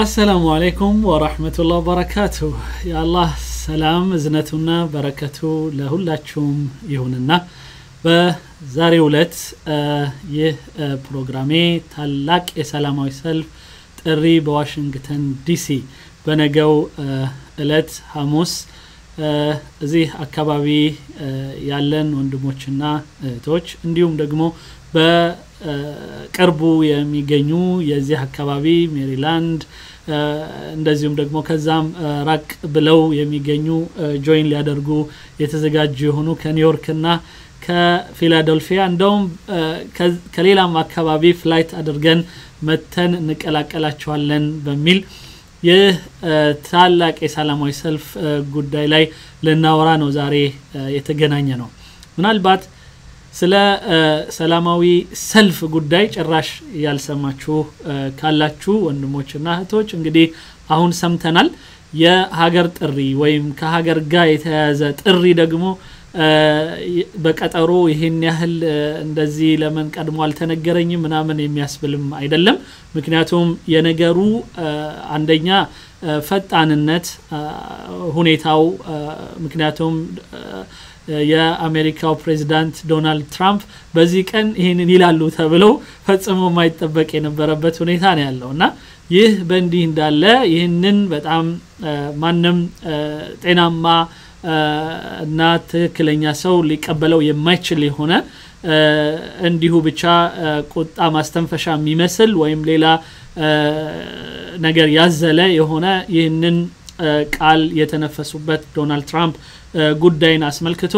አሰላሙ አለይኩም ወራህመቱላህ ወበረካቱ የአላህ ሰላም እዝነቱና በረከቱ ለሁላችሁም ይሁንና በዛሬው ዕለት ይህ ፕሮግራሜ ታላቅ የሰላማዊ ሰልፍ ጥሪ በዋሽንግተን ዲሲ በነገው እለት ሐሙስ እዚህ አካባቢ ያለን ወንድሞችና እህቶች እንዲሁም ደግሞ በቅርቡ የሚገኙ የዚህ አካባቢ ሜሪላንድ እንደዚሁም ደግሞ ከዛም ራቅ ብለው የሚገኙ ጆይን ሊያደርጉ የተዘጋጁ የሆኑ ከኒውዮርክና ከፊላደልፊያ እንደውም ከሌላም አካባቢ ፍላይት አድርገን መተን እንቀላቀላቸዋለን በሚል ይህ ታላቅ የሰላማዊ ሰልፍ ጉዳይ ላይ ልናወራ ነው ዛሬ የተገናኘ ነው ምናልባት ስለ ሰላማዊ ሰልፍ ጉዳይ ጭራሽ ያልሰማችሁ ካላችሁ ወንድሞችና እህቶች እንግዲህ አሁን ሰምተናል የሀገር ጥሪ ወይም ከሀገር ጋር የተያያዘ ጥሪ ደግሞ በቀጠሮ ይህን ያህል እንደዚህ ለምን ቀድሞ አልተነገረኝም ምናምን የሚያስብልም አይደለም ምክንያቱም የነገሩ አንደኛ ፈጣንነት ሁኔታው ምክንያቱም የአሜሪካው ፕሬዚዳንት ዶናልድ ትራምፕ በዚህ ቀን ይህንን ይላሉ ተብለው ፈጽሞ የማይጠበቅ የነበረበት ሁኔታ ነው ያለው እና ይህ በእንዲህ እንዳለ ይህንን በጣም ማንም ጤናማ እና ትክክለኛ ሰው ሊቀበለው የማይችል የሆነ እንዲሁ ብቻ ቁጣ ማስተንፈሻ የሚመስል ወይም ሌላ ነገር ያዘለ የሆነ ይህንን ቃል የተነፈሱበት ዶናልድ ትራምፕ ጉዳይን አስመልክቶ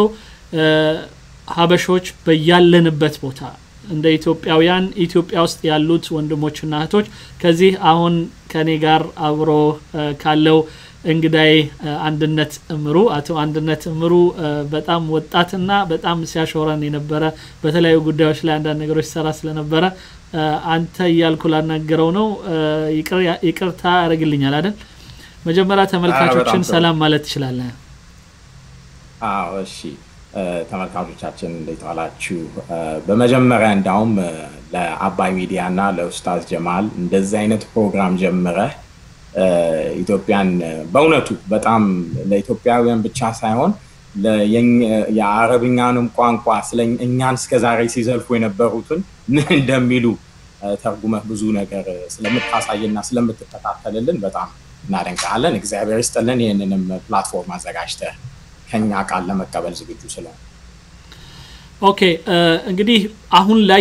ሀበሾች በያለንበት ቦታ እንደ ኢትዮጵያውያን ኢትዮጵያ ውስጥ ያሉት ወንድሞችና እህቶች ከዚህ አሁን ከኔ ጋር አብሮ ካለው እንግዳይ አንድነት እምሩ አቶ አንድነት እምሩ በጣም ወጣትና በጣም ሲያሾረን የነበረ በተለያዩ ጉዳዮች ላይ አንዳንድ ነገሮች ሰራ ስለነበረ አንተ እያልኩ ላናገረው ነው ይቅርታ ያደርግልኛል አይደል መጀመሪያ ተመልካቾችን ሰላም ማለት ትችላለን አዎ እሺ ተመልካቾቻችን እንዴት ዋላችሁ በመጀመሪያ እንዳውም ለአባይ ሚዲያ እና ለኡስታዝ ጀማል እንደዚህ አይነት ፕሮግራም ጀምረህ ኢትዮጵያን በእውነቱ በጣም ለኢትዮጵያውያን ብቻ ሳይሆን የአረብኛንም ቋንቋ ስለ እኛን እስከዛሬ ሲዘልፉ የነበሩትን ምን እንደሚሉ ተርጉመህ ብዙ ነገር ስለምታሳይና ስለምትከታተልልን በጣም እናደንቃለን እግዚአብሔር ይስጥልን ይህንንም ፕላትፎርም አዘጋጅተህ ከኛ ቃል ለመቀበል ዝግጁ ስለሆነ ኦኬ እንግዲህ አሁን ላይ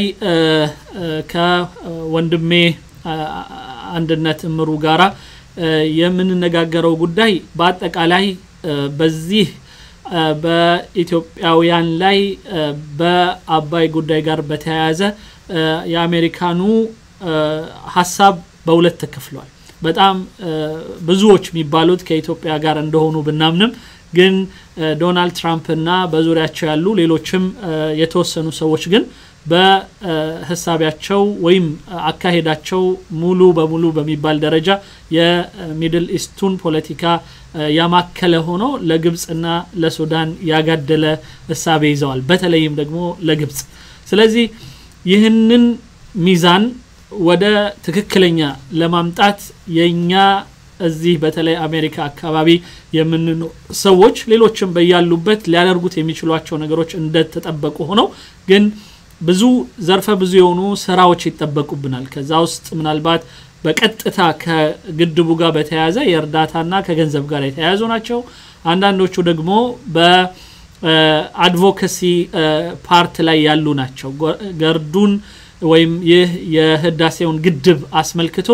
ከወንድሜ አንድነት እምሩ ጋራ የምንነጋገረው ጉዳይ በአጠቃላይ በዚህ በኢትዮጵያውያን ላይ በአባይ ጉዳይ ጋር በተያያዘ የአሜሪካኑ ሀሳብ በሁለት ተከፍሏል በጣም ብዙዎች የሚባሉት ከኢትዮጵያ ጋር እንደሆኑ ብናምንም ግን ዶናልድ ትራምፕ እና በዙሪያቸው ያሉ ሌሎችም የተወሰኑ ሰዎች ግን በህሳቢያቸው ወይም አካሄዳቸው ሙሉ በሙሉ በሚባል ደረጃ የሚድል ኢስቱን ፖለቲካ ያማከለ ሆኖ ለግብፅና ለሱዳን ያጋደለ እሳቤ ይዘዋል በተለይም ደግሞ ለግብፅ ስለዚህ ይህንን ሚዛን ወደ ትክክለኛ ለማምጣት የእኛ እዚህ በተለይ አሜሪካ አካባቢ የምንኖር ሰዎች ሌሎችም በያሉበት ሊያደርጉት የሚችሏቸው ነገሮች እንደተጠበቁ ሆነው ግን ብዙ ዘርፈ ብዙ የሆኑ ስራዎች ይጠበቁብናል ከዛ ውስጥ ምናልባት በቀጥታ ከግድቡ ጋር በተያያዘ የእርዳታና ከገንዘብ ጋር የተያያዙ ናቸው አንዳንዶቹ ደግሞ በአድቮካሲ ፓርት ላይ ያሉ ናቸው ገርዱን ወይም ይህ የህዳሴውን ግድብ አስመልክቶ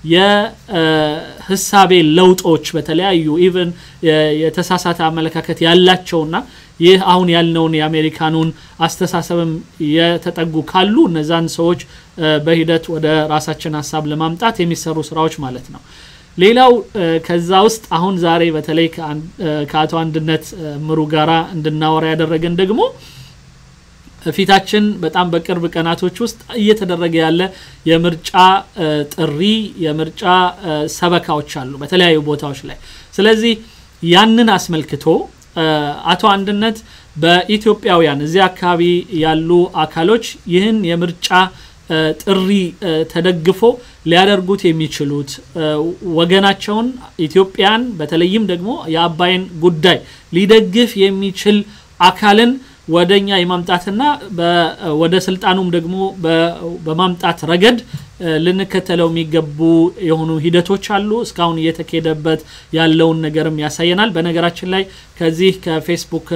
የህሳቤ ለውጦች በተለያዩ ኢቨን የተሳሳተ አመለካከት ያላቸውና ይህ አሁን ያልነውን የአሜሪካኑን አስተሳሰብም የተጠጉ ካሉ እነዛን ሰዎች በሂደት ወደ ራሳችን ሀሳብ ለማምጣት የሚሰሩ ስራዎች ማለት ነው ሌላው ከዛ ውስጥ አሁን ዛሬ በተለይ ከአቶ አንድነት ምሩ ጋራ እንድናወራ ያደረገን ደግሞ ፊታችን በጣም በቅርብ ቀናቶች ውስጥ እየተደረገ ያለ የምርጫ ጥሪ የምርጫ ሰበካዎች አሉ በተለያዩ ቦታዎች ላይ ስለዚህ ያንን አስመልክቶ አቶ አንድነት በኢትዮጵያውያን እዚህ አካባቢ ያሉ አካሎች ይህን የምርጫ ጥሪ ተደግፎ ሊያደርጉት የሚችሉት ወገናቸውን ኢትዮጵያን በተለይም ደግሞ የአባይን ጉዳይ ሊደግፍ የሚችል አካልን ወደኛ የማምጣትና ወደ ስልጣኑም ደግሞ በማምጣት ረገድ ልንከተለው የሚገቡ የሆኑ ሂደቶች አሉ። እስካሁን እየተካሄደበት ያለውን ነገርም ያሳየናል። በነገራችን ላይ ከዚህ ከፌስቡክ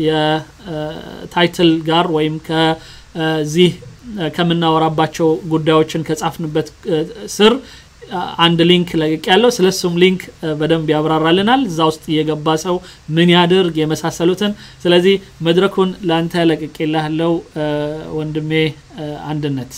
የታይትል ጋር ወይም ከዚህ ከምናወራባቸው ጉዳዮችን ከጻፍንበት ስር አንድ ሊንክ ለቅቅ ያለው ስለሱም ሊንክ በደንብ ያብራራልናል። እዛ ውስጥ እየገባ ሰው ምን ያድርግ የመሳሰሉትን። ስለዚህ መድረኩን ለአንተ ለቅቄልሃለው ወንድሜ አንድነት።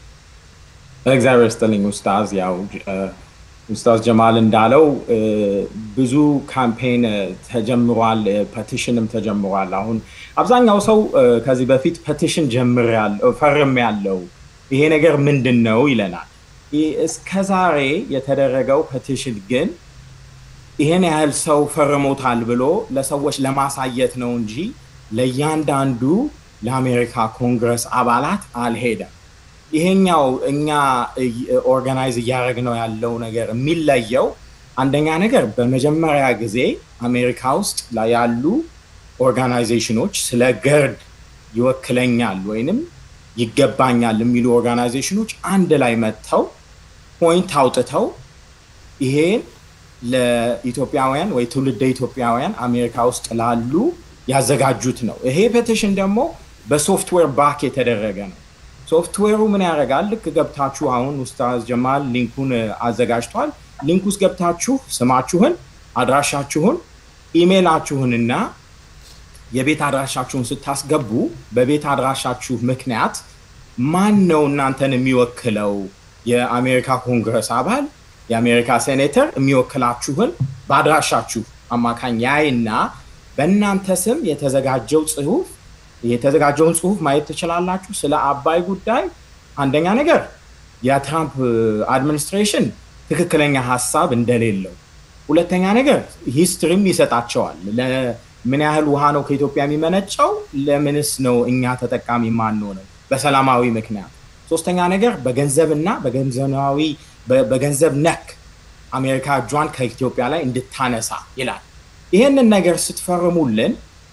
እግዚአብሔር ስጥልኝ ኡስታዝ። ያው ኡስታዝ ጀማል እንዳለው ብዙ ካምፔን ተጀምሯል፣ ፐቲሽንም ተጀምሯል። አሁን አብዛኛው ሰው ከዚህ በፊት ፐቲሽን ጀምር ፈርም ያለው ይሄ ነገር ምንድን ነው ይለናል። እስከ ዛሬ የተደረገው ፐቲሽን ግን ይሄን ያህል ሰው ፈርሞታል ብሎ ለሰዎች ለማሳየት ነው እንጂ ለእያንዳንዱ ለአሜሪካ ኮንግረስ አባላት አልሄደም። ይሄኛው እኛ ኦርጋናይዝ እያደረግነው ያለው ነገር የሚለየው አንደኛ ነገር በመጀመሪያ ጊዜ አሜሪካ ውስጥ ያሉ ኦርጋናይዜሽኖች ስለ ገርድ ይወክለኛል ወይንም ይገባኛል የሚሉ ኦርጋናይዜሽኖች አንድ ላይ መጥተው ፖይንት አውጥተው ይሄን ለኢትዮጵያውያን ወይ ትውልደ ኢትዮጵያውያን አሜሪካ ውስጥ ላሉ ያዘጋጁት ነው። ይሄ ፔቲሽን ደግሞ በሶፍትዌር ባክ የተደረገ ነው። ሶፍትዌሩ ምን ያደርጋል? ልክ ገብታችሁ አሁን ኡስታዝ ጀማል ሊንኩን አዘጋጅቷል። ሊንክ ውስጥ ገብታችሁ ስማችሁን፣ አድራሻችሁን፣ ኢሜይላችሁንና የቤት አድራሻችሁን ስታስገቡ በቤት አድራሻችሁ ምክንያት ማን ነው እናንተን የሚወክለው የአሜሪካ ኮንግረስ አባል የአሜሪካ ሴኔተር የሚወክላችሁን በአድራሻችሁ አማካኝ ያይና በእናንተ ስም የተዘጋጀው ጽሁፍ የተዘጋጀውን ጽሁፍ ማየት ትችላላችሁ። ስለ አባይ ጉዳይ አንደኛ ነገር የትራምፕ አድሚኒስትሬሽን ትክክለኛ ሀሳብ እንደሌለው፣ ሁለተኛ ነገር ሂስትሪም ይሰጣቸዋል። ምን ያህል ውሃ ነው ከኢትዮጵያ የሚመነጨው? ለምንስ ነው እኛ ተጠቃሚ ማንሆነው? በሰላማዊ ምክንያት። ሶስተኛ ነገር በገንዘብና በገንዘባዊ በገንዘብ ነክ አሜሪካ እጇን ከኢትዮጵያ ላይ እንድታነሳ ይላል። ይህንን ነገር ስትፈርሙልን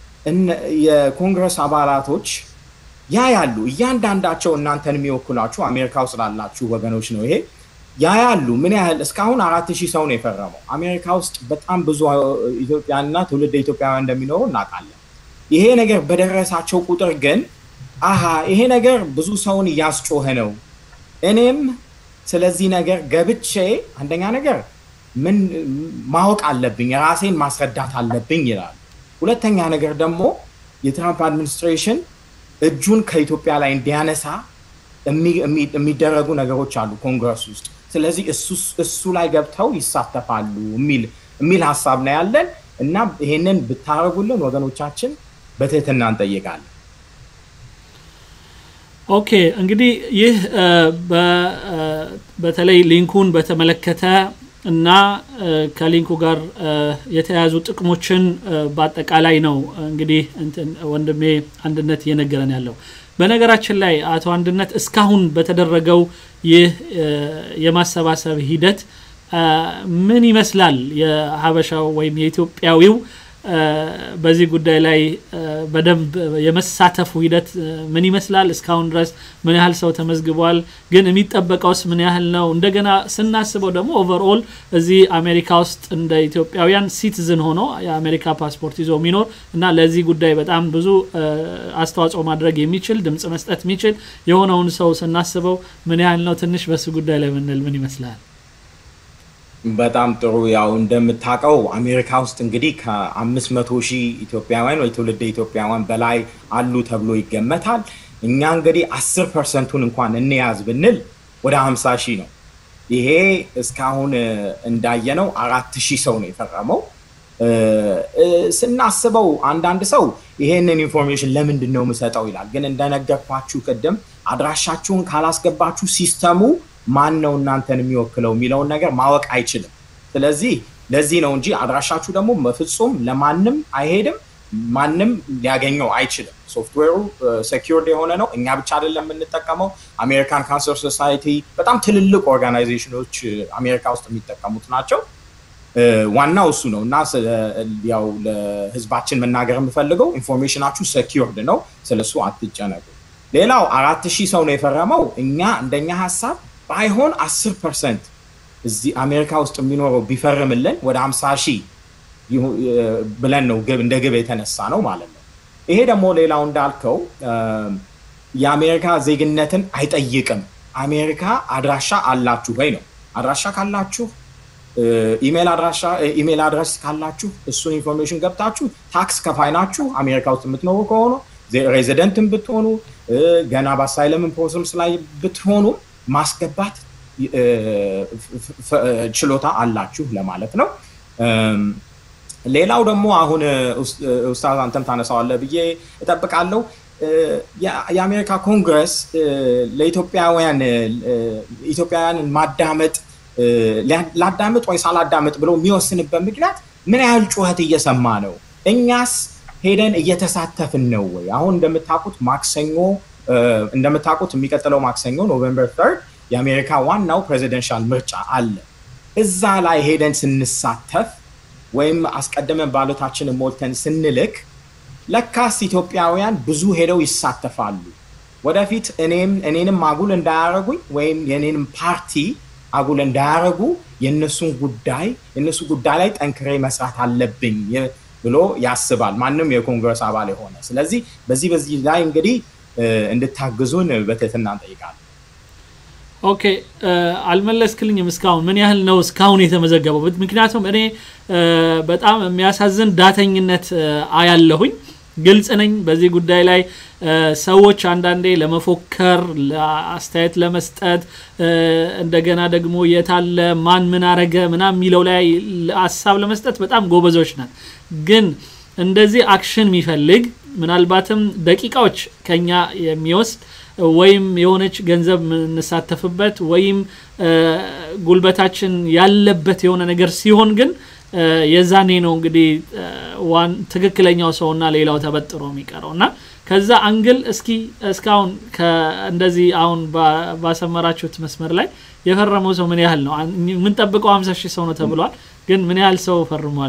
የኮንግረስ አባላቶች ያ ያሉ እያንዳንዳቸው እናንተን የሚወክሏችሁ አሜሪካ ውስጥ ላላችሁ ወገኖች ነው ይሄ ያ ያሉ ምን ያህል እስካሁን አራት ሺህ ሰው ነው የፈረመው። አሜሪካ ውስጥ በጣም ብዙ ኢትዮጵያና ትውልድ ኢትዮጵያውያን እንደሚኖሩ እናውቃለን። ይሄ ነገር በደረሳቸው ቁጥር ግን አሃ ይሄ ነገር ብዙ ሰውን እያስጮኸ ነው፣ እኔም ስለዚህ ነገር ገብቼ አንደኛ ነገር ምን ማወቅ አለብኝ፣ ራሴን ማስረዳት አለብኝ ይላል። ሁለተኛ ነገር ደግሞ የትራምፕ አድሚኒስትሬሽን እጁን ከኢትዮጵያ ላይ እንዲያነሳ የሚደረጉ ነገሮች አሉ ኮንግረስ ውስጥ። ስለዚህ እሱ ላይ ገብተው ይሳተፋሉ የሚል ሀሳብ ነው ያለን እና ይሄንን ብታደርጉልን ወገኖቻችን በትህትና እንጠይቃለን። ኦኬ እንግዲህ ይህ በተለይ ሊንኩን በተመለከተ እና ከሊንኩ ጋር የተያያዙ ጥቅሞችን በአጠቃላይ ነው እንግዲህ ወንድሜ አንድነት እየነገረን ያለው። በነገራችን ላይ አቶ አንድነት እስካሁን በተደረገው ይህ የማሰባሰብ ሂደት ምን ይመስላል? የሀበሻው ወይም የኢትዮጵያዊው በዚህ ጉዳይ ላይ በደንብ የመሳተፉ ሂደት ምን ይመስላል? እስካሁን ድረስ ምን ያህል ሰው ተመዝግቧል? ግን የሚጠበቀውስ ምን ያህል ነው? እንደገና ስናስበው ደግሞ ኦቨርኦል እዚህ አሜሪካ ውስጥ እንደ ኢትዮጵያውያን ሲቲዝን ሆኖ የአሜሪካ ፓስፖርት ይዞ የሚኖር እና ለዚህ ጉዳይ በጣም ብዙ አስተዋጽኦ ማድረግ የሚችል ድምጽ መስጠት የሚችል የሆነውን ሰው ስናስበው ምን ያህል ነው? ትንሽ በሱ ጉዳይ ላይ ምንል ምን ይመስላል? በጣም ጥሩ። ያው እንደምታውቀው አሜሪካ ውስጥ እንግዲህ ከአምስት መቶ ሺህ ኢትዮጵያውያን ወይ ትውልደ ኢትዮጵያውያን በላይ አሉ ተብሎ ይገመታል። እኛ እንግዲህ አስር ፐርሰንቱን እንኳን እንያዝ ብንል ወደ ሀምሳ ሺህ ነው። ይሄ እስካሁን እንዳየነው አራት ሺህ ሰው ነው የፈረመው። ስናስበው አንዳንድ ሰው ይሄንን ኢንፎርሜሽን ለምንድን ነው የምሰጠው ይላል። ግን እንደነገርኳችሁ ቅድም አድራሻችሁን ካላስገባችሁ ሲስተሙ ማን ነው እናንተን የሚወክለው የሚለውን ነገር ማወቅ አይችልም። ስለዚህ ለዚህ ነው እንጂ አድራሻችሁ ደግሞ በፍጹም ለማንም አይሄድም። ማንም ሊያገኘው አይችልም። ሶፍትዌሩ ሴኪርድ የሆነ ነው። እኛ ብቻ አይደለም የምንጠቀመው። አሜሪካን ካንሰር ሶሳይቲ በጣም ትልልቅ ኦርጋናይዜሽኖች አሜሪካ ውስጥ የሚጠቀሙት ናቸው። ዋናው እሱ ነው እና ያው ለህዝባችን መናገር የምፈልገው ኢንፎርሜሽናችሁ ሴኪርድ ነው፣ ስለሱ አትጨነቁ። ሌላው አራት ሺህ ሰው ነው የፈረመው። እኛ እንደኛ ሀሳብ ባይሆን አስር ፐርሰንት እዚህ አሜሪካ ውስጥ የሚኖረው ቢፈርምልን ወደ ሀምሳ ሺህ ብለን ነው እንደ ግብ የተነሳ ነው ማለት ነው። ይሄ ደግሞ ሌላው እንዳልከው የአሜሪካ ዜግነትን አይጠይቅም። አሜሪካ አድራሻ አላችሁ ወይ ነው። አድራሻ ካላችሁ ኢሜል አድራሻ ኢሜል አድረስ ካላችሁ እሱን ኢንፎርሜሽን ገብታችሁ ታክስ ከፋይ ናችሁ። አሜሪካ ውስጥ የምትኖሩ ከሆኑ ሬዚደንትን ብትሆኑ ገና በአሳይለምን ፕሮሰስ ላይ ብትሆኑ ማስገባት ችሎታ አላችሁ ለማለት ነው። ሌላው ደግሞ አሁን ኡስታዝ አንተም ታነሳዋለህ ብዬ እጠብቃለሁ። የአሜሪካ ኮንግረስ ለኢትዮጵያውያን ኢትዮጵያውያንን ማዳመጥ ላዳምጥ ወይ ሳላዳምጥ ብሎ የሚወስንበት ምክንያት ምን ያህል ጩኸት እየሰማ ነው? እኛስ ሄደን እየተሳተፍን ነው ወይ? አሁን እንደምታውቁት ማክሰኞ እንደምታውቁት የሚቀጥለው ማክሰኞ ኖቨምበር ተርድ የአሜሪካ ዋናው ፕሬዚደንሻል ምርጫ አለ። እዛ ላይ ሄደን ስንሳተፍ ወይም አስቀድመን ባሎታችንን ሞልተን ስንልክ ለካስ ኢትዮጵያውያን ብዙ ሄደው ይሳተፋሉ። ወደፊት እኔም እኔንም አጉል እንዳያረጉኝ ወይም የኔንም ፓርቲ አጉል እንዳያረጉ የእነሱን ጉዳይ የእነሱ ጉዳይ ላይ ጠንክሬ መስራት አለብኝ ብሎ ያስባል ማንም የኮንግረስ አባል የሆነ። ስለዚህ በዚህ በዚህ ላይ እንግዲህ እንድታግዙን በትህትና እንጠይቃለን። ኦኬ አልመለስክልኝም። እስካሁን ምን ያህል ነው እስካሁን የተመዘገበው? ምክንያቱም እኔ በጣም የሚያሳዝን ዳተኝነት አያለሁኝ። ግልጽ ነኝ በዚህ ጉዳይ ላይ ሰዎች አንዳንዴ ለመፎከር አስተያየት ለመስጠት እንደገና ደግሞ የታለ ማን ምን አረገ ምናምን የሚለው ላይ ሀሳብ ለመስጠት በጣም ጎበዞች ናት። ግን እንደዚህ አክሽን የሚፈልግ ምናልባትም ደቂቃዎች ከኛ የሚወስድ ወይም የሆነች ገንዘብ የምንሳተፍበት ወይም ጉልበታችን ያለበት የሆነ ነገር ሲሆን ግን የዛኔ ነው እንግዲህ ትክክለኛው ሰውና ሌላው ተበጥሮ የሚቀረው እና ከዛ አንግል እስኪ እስካሁን እንደዚህ አሁን ባሰመራችሁት መስመር ላይ የፈረመው ሰው ምን ያህል ነው? የምንጠብቀው ሀምሳ ሺህ ሰው ነው ተብሏል። ግን ምን ያህል ሰው ፈርሟል?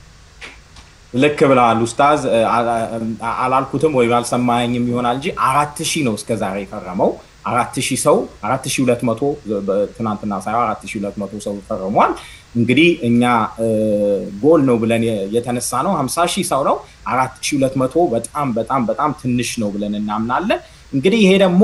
ልክ ብለዋል ኡስታዝ። አላልኩትም ወይም አልሰማኝም ይሆናል እንጂ አራት ሺህ ነው እስከዛሬ የፈረመው። አራት ሺህ ሰው አራት ሺህ ሁለት መቶ ትናንትና ሳይሆን አራት ሺህ ሁለት መቶ ሰው ፈርሟል። እንግዲህ እኛ ጎል ነው ብለን የተነሳ ነው ሀምሳ ሺህ ሰው ነው። አራት ሺህ ሁለት መቶ በጣም በጣም በጣም ትንሽ ነው ብለን እናምናለን። እንግዲህ ይሄ ደግሞ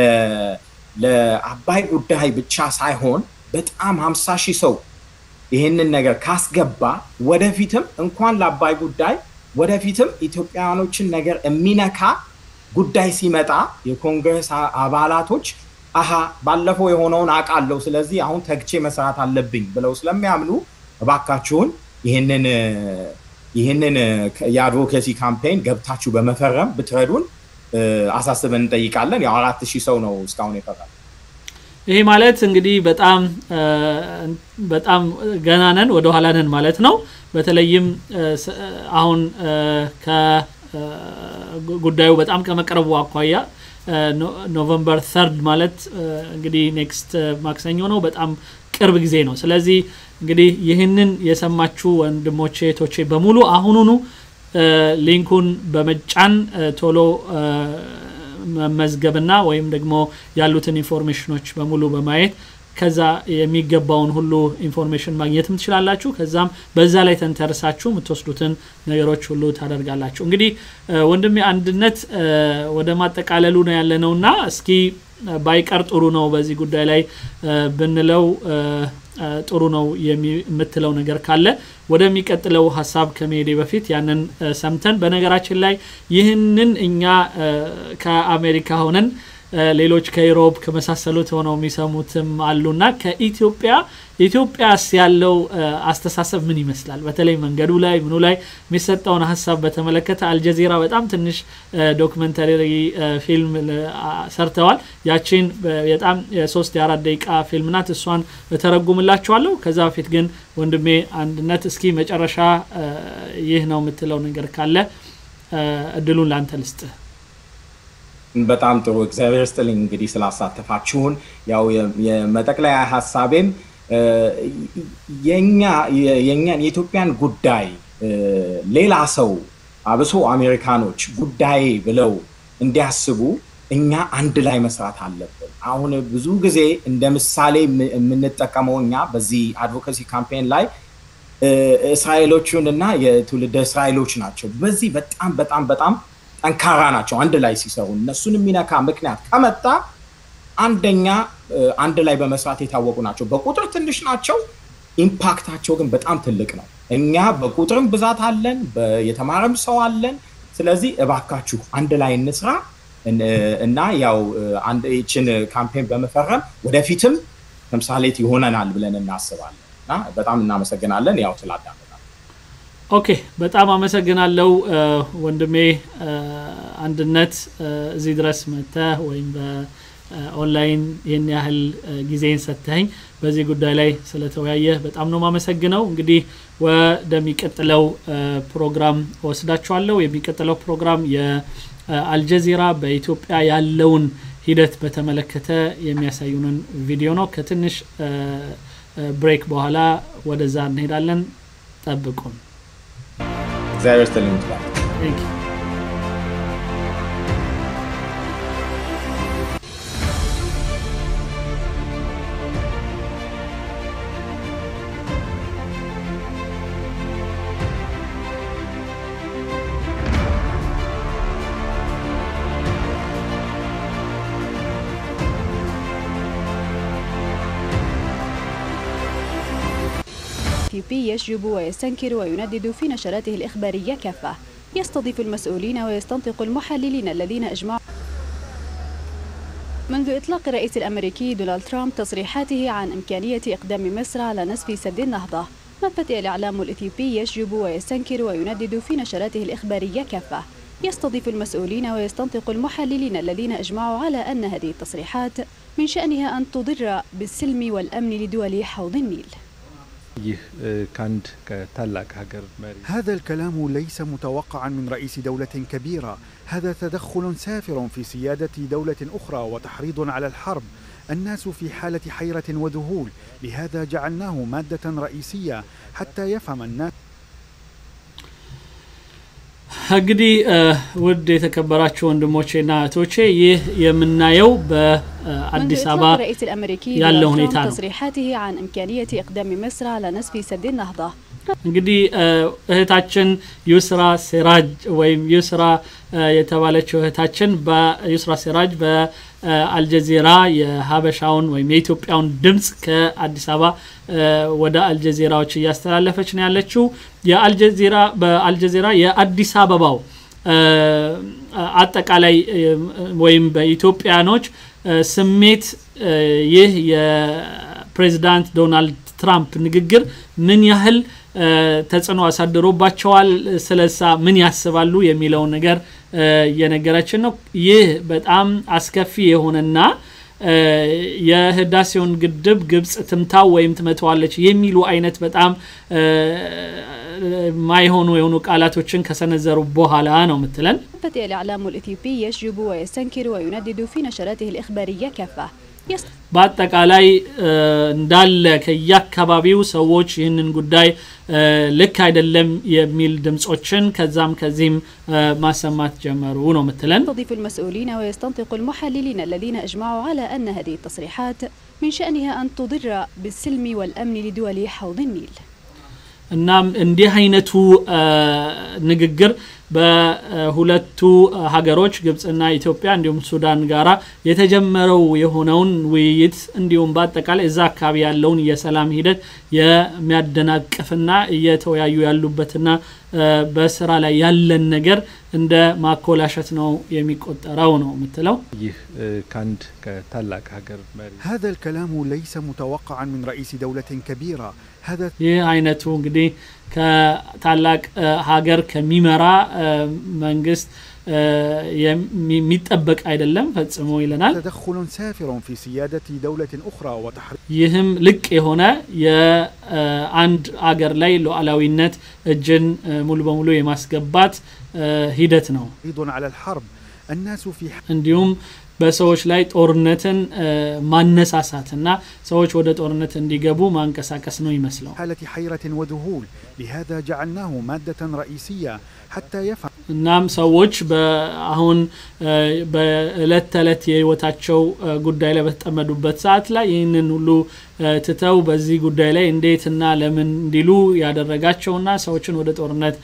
ለአባይ ጉዳይ ብቻ ሳይሆን በጣም ሀምሳ ሺህ ሰው ይህንን ነገር ካስገባ ወደፊትም እንኳን ለአባይ ጉዳይ ወደፊትም ኢትዮጵያውያኖችን ነገር የሚነካ ጉዳይ ሲመጣ የኮንግረስ አባላቶች አሀ ባለፈው የሆነውን አውቃለሁ፣ ስለዚህ አሁን ተግቼ መስራት አለብኝ ብለው ስለሚያምኑ እባካችሁን ይህንን ይህንን የአድቮኬሲ ካምፔን ገብታችሁ በመፈረም ብትረዱን አሳስበን እንጠይቃለን። ያው አራት ሺህ ሰው ነው እስካሁን የፈረመ። ይሄ ማለት እንግዲህ በጣም በጣም ገና ነን፣ ወደ ኋላ ነን ማለት ነው። በተለይም አሁን ጉዳዩ በጣም ከመቅረቡ አኳያ ኖቨምበር ተርድ ማለት እንግዲህ ኔክስት ማክሰኞ ነው። በጣም ቅርብ ጊዜ ነው። ስለዚህ እንግዲህ ይህንን የሰማችሁ ወንድሞቼ እህቶቼ በሙሉ አሁኑኑ ሊንኩን በመጫን ቶሎ መመዝገብና ወይም ደግሞ ያሉትን ኢንፎርሜሽኖች በሙሉ በማየት ከዛ የሚገባውን ሁሉ ኢንፎርሜሽን ማግኘትም ትችላላችሁ። ከዛም በዛ ላይ ተንተርሳችሁ የምትወስዱትን ነገሮች ሁሉ ታደርጋላችሁ። እንግዲህ ወንድሜ አንድነት ወደ ማጠቃለሉ ነው ያለነውና እስኪ ባይቀር ጥሩ ነው በዚህ ጉዳይ ላይ ብንለው ጥሩ ነው የምትለው ነገር ካለ ወደሚቀጥለው ሀሳብ ከመሄዴ በፊት ያንን ሰምተን በነገራችን ላይ ይህንን እኛ ከአሜሪካ ሆነን ሌሎች ከዩሮፕ ከመሳሰሉት ሆነው የሚሰሙትም አሉና ከኢትዮጵያ ኢትዮጵያስ ያለው አስተሳሰብ ምን ይመስላል? በተለይ መንገዱ ላይ ምኑ ላይ የሚሰጠውን ሀሳብ በተመለከተ አልጀዚራ በጣም ትንሽ ዶክመንተሪ ፊልም ሰርተዋል። ያቺን በጣም የሶስት የአራት ደቂቃ ፊልም ናት። እሷን እተረጉምላችኋለሁ። ከዛ በፊት ግን ወንድሜ አንድነት እስኪ መጨረሻ ይህ ነው የምትለው ነገር ካለ እድሉን ላንተ ልስጥህ። በጣም ጥሩ እግዚአብሔር ስጥልኝ እንግዲህ ስላሳተፋችሁን። ያው የመጠቅለያ ሀሳቤም የእኛን የኢትዮጵያን ጉዳይ ሌላ ሰው አብሶ አሜሪካኖች ጉዳይ ብለው እንዲያስቡ እኛ አንድ ላይ መስራት አለብን። አሁን ብዙ ጊዜ እንደ ምሳሌ የምንጠቀመው እኛ በዚህ አድቮካሲ ካምፔን ላይ እስራኤሎቹን እና የትውልደ እስራኤሎች ናቸው። በዚህ በጣም በጣም በጣም ጠንካራ ናቸው። አንድ ላይ ሲሰሩ እነሱን የሚነካ ምክንያት ከመጣ አንደኛ አንድ ላይ በመስራት የታወቁ ናቸው። በቁጥር ትንሽ ናቸው፣ ኢምፓክታቸው ግን በጣም ትልቅ ነው። እኛ በቁጥርም ብዛት አለን፣ የተማረም ሰው አለን። ስለዚህ እባካችሁ አንድ ላይ እንስራ እና ያው ይችን ካምፔን በመፈረም ወደፊትም ተምሳሌት ይሆነናል ብለን እናስባለን እና በጣም እናመሰግናለን ያው ስላዳመጣል። ኦኬ፣ በጣም አመሰግናለሁ ወንድሜ አንድነት እዚህ ድረስ መጥተህ ወይም ኦንላይን ይህን ያህል ጊዜን ሰጥተኝ በዚህ ጉዳይ ላይ ስለተወያየህ በጣም ነው ማመሰግነው። እንግዲህ ወደሚቀጥለው ፕሮግራም ወስዳችኋለሁ። የሚቀጥለው ፕሮግራም የአልጀዚራ በኢትዮጵያ ያለውን ሂደት በተመለከተ የሚያሳዩንን ቪዲዮ ነው። ከትንሽ ብሬክ በኋላ ወደዛ እንሄዳለን። ጠብቁን። እግዚአብሔር ይስጥልኝ። الإثيوبي يشجب ويستنكر ويندد في نشراته الإخبارية كافة يستضيف المسؤولين ويستنطق المحللين الذين أجمعوا منذ إطلاق الرئيس الأمريكي دونالد ترامب تصريحاته عن إمكانية إقدام مصر على نسف سد النهضة نفت الإعلام الإثيوبي يشجب ويستنكر ويندد في نشراته الإخبارية كافة يستضيف المسؤولين ويستنطق المحللين الذين أجمعوا على أن هذه التصريحات من شأنها أن تضر بالسلم والأمن لدول حوض النيل هذا الكلام ليس متوقعا من رئيس دولة كبيرة هذا تدخل سافر في سيادة دولة أخرى وتحريض على الحرب الناس في حالة حيرة وذهول لهذا جعلناه مادة رئيسية حتى يفهم الناس እንግዲህ ውድ የተከበራችሁ ወንድሞቼና እህቶቼ ይህ የምናየው በአዲስ አበባ ያለው ሁኔታ ነው። تصريحاته عن إمكانية إقدام مصر على نسف سد النهضة እንግዲህ እህታችን ዩስራ ሴራጅ ወይም ዩስራ የተባለችው እህታችን በዩስራ ሴራጅ በአልጀዚራ የሀበሻውን ወይም የኢትዮጵያውን ድምፅ ከአዲስ አበባ ወደ አልጀዚራዎች እያስተላለፈች ነው ያለችው። የአልጀዚራ በአልጀዚራ የአዲስ አበባው አጠቃላይ ወይም በኢትዮጵያኖች ስሜት ይህ የፕሬዚዳንት ዶናልድ ትራምፕ ንግግር ምን ያህል ተጽዕኖ አሳድሮባቸዋል፣ ስለሳ ምን ያስባሉ የሚለውን ነገር እየነገረችን ነው። ይህ በጣም አስከፊ የሆነና የህዳሴውን ግድብ ግብጽ ትምታው ወይም ትመተዋለች የሚሉ አይነት በጣም ማይሆኑ የሆኑ ቃላቶችን ከሰነዘሩ በኋላ ነው ምትለን። نفت الإعلام الإثيوبي يشجب ويستنكر ويندد في نشراته الإخبارية كافة በአጠቃላይ እንዳለ ከየአካባቢው ሰዎች ይህንን ጉዳይ ልክ አይደለም የሚል ድምጾችን ከዛም ከዚህም ማሰማት ጀመሩ ነው ምትለን። يستضيف المسؤولين ويستنطق المحللين الذين أجمعوا على أن هذه التصريحات من شأنها أن تضر بالسلم والأمن لدول حوض النيل እናም እንዲህ አይነቱ ንግግር በሁለቱ ሀገሮች ግብጽና ኢትዮጵያ እንዲሁም ሱዳን ጋራ የተጀመረው የሆነውን ውይይት እንዲሁም በአጠቃላይ እዛ አካባቢ ያለውን የሰላም ሂደት የሚያደናቅፍና እየተወያዩ ያሉበትና በስራ ላይ ያለን ነገር እንደ ማኮላሸት ነው የሚቆጠረው ነው የምትለው። ይህ ከአንድ ከታላቅ ሀገር መሪ هذا الكلام ليس متوقعا من رئيس دولة كبيرة هذا ይህ አይነቱ እንግዲህ ከታላቅ ሀገር ከሚመራ መንግስት የሚጠበቅ አይደለም ፈጽሞ ይለናል። تدخل سافر في سيادة دولة أخرى وتحريض ይህም ልቅ የሆነ የአንድ አገር ላይ ሉዓላዊነት እጅን ሙሉ በሙሉ የማስገባት ሂደት ነው። على الحرب الناس في እንዲሁም በሰዎች ላይ ጦርነትን ማነሳሳትና ሰዎች ወደ ጦርነት እንዲገቡ ማንቀሳቀስ ነው ይመስለው። حالة حيرة وذهول لهذا جعلناه مادة رئيسية حتى يفهم እናም ሰዎች አሁን በእለት ተዕለት የህይወታቸው ጉዳይ ላይ በተጠመዱበት ሰዓት ላይ ይህንን ሁሉ ትተው በዚህ ጉዳይ ላይ እንዴትና ለምን እንዲሉ ያደረጋቸውና ሰዎችን ወደ ጦርነት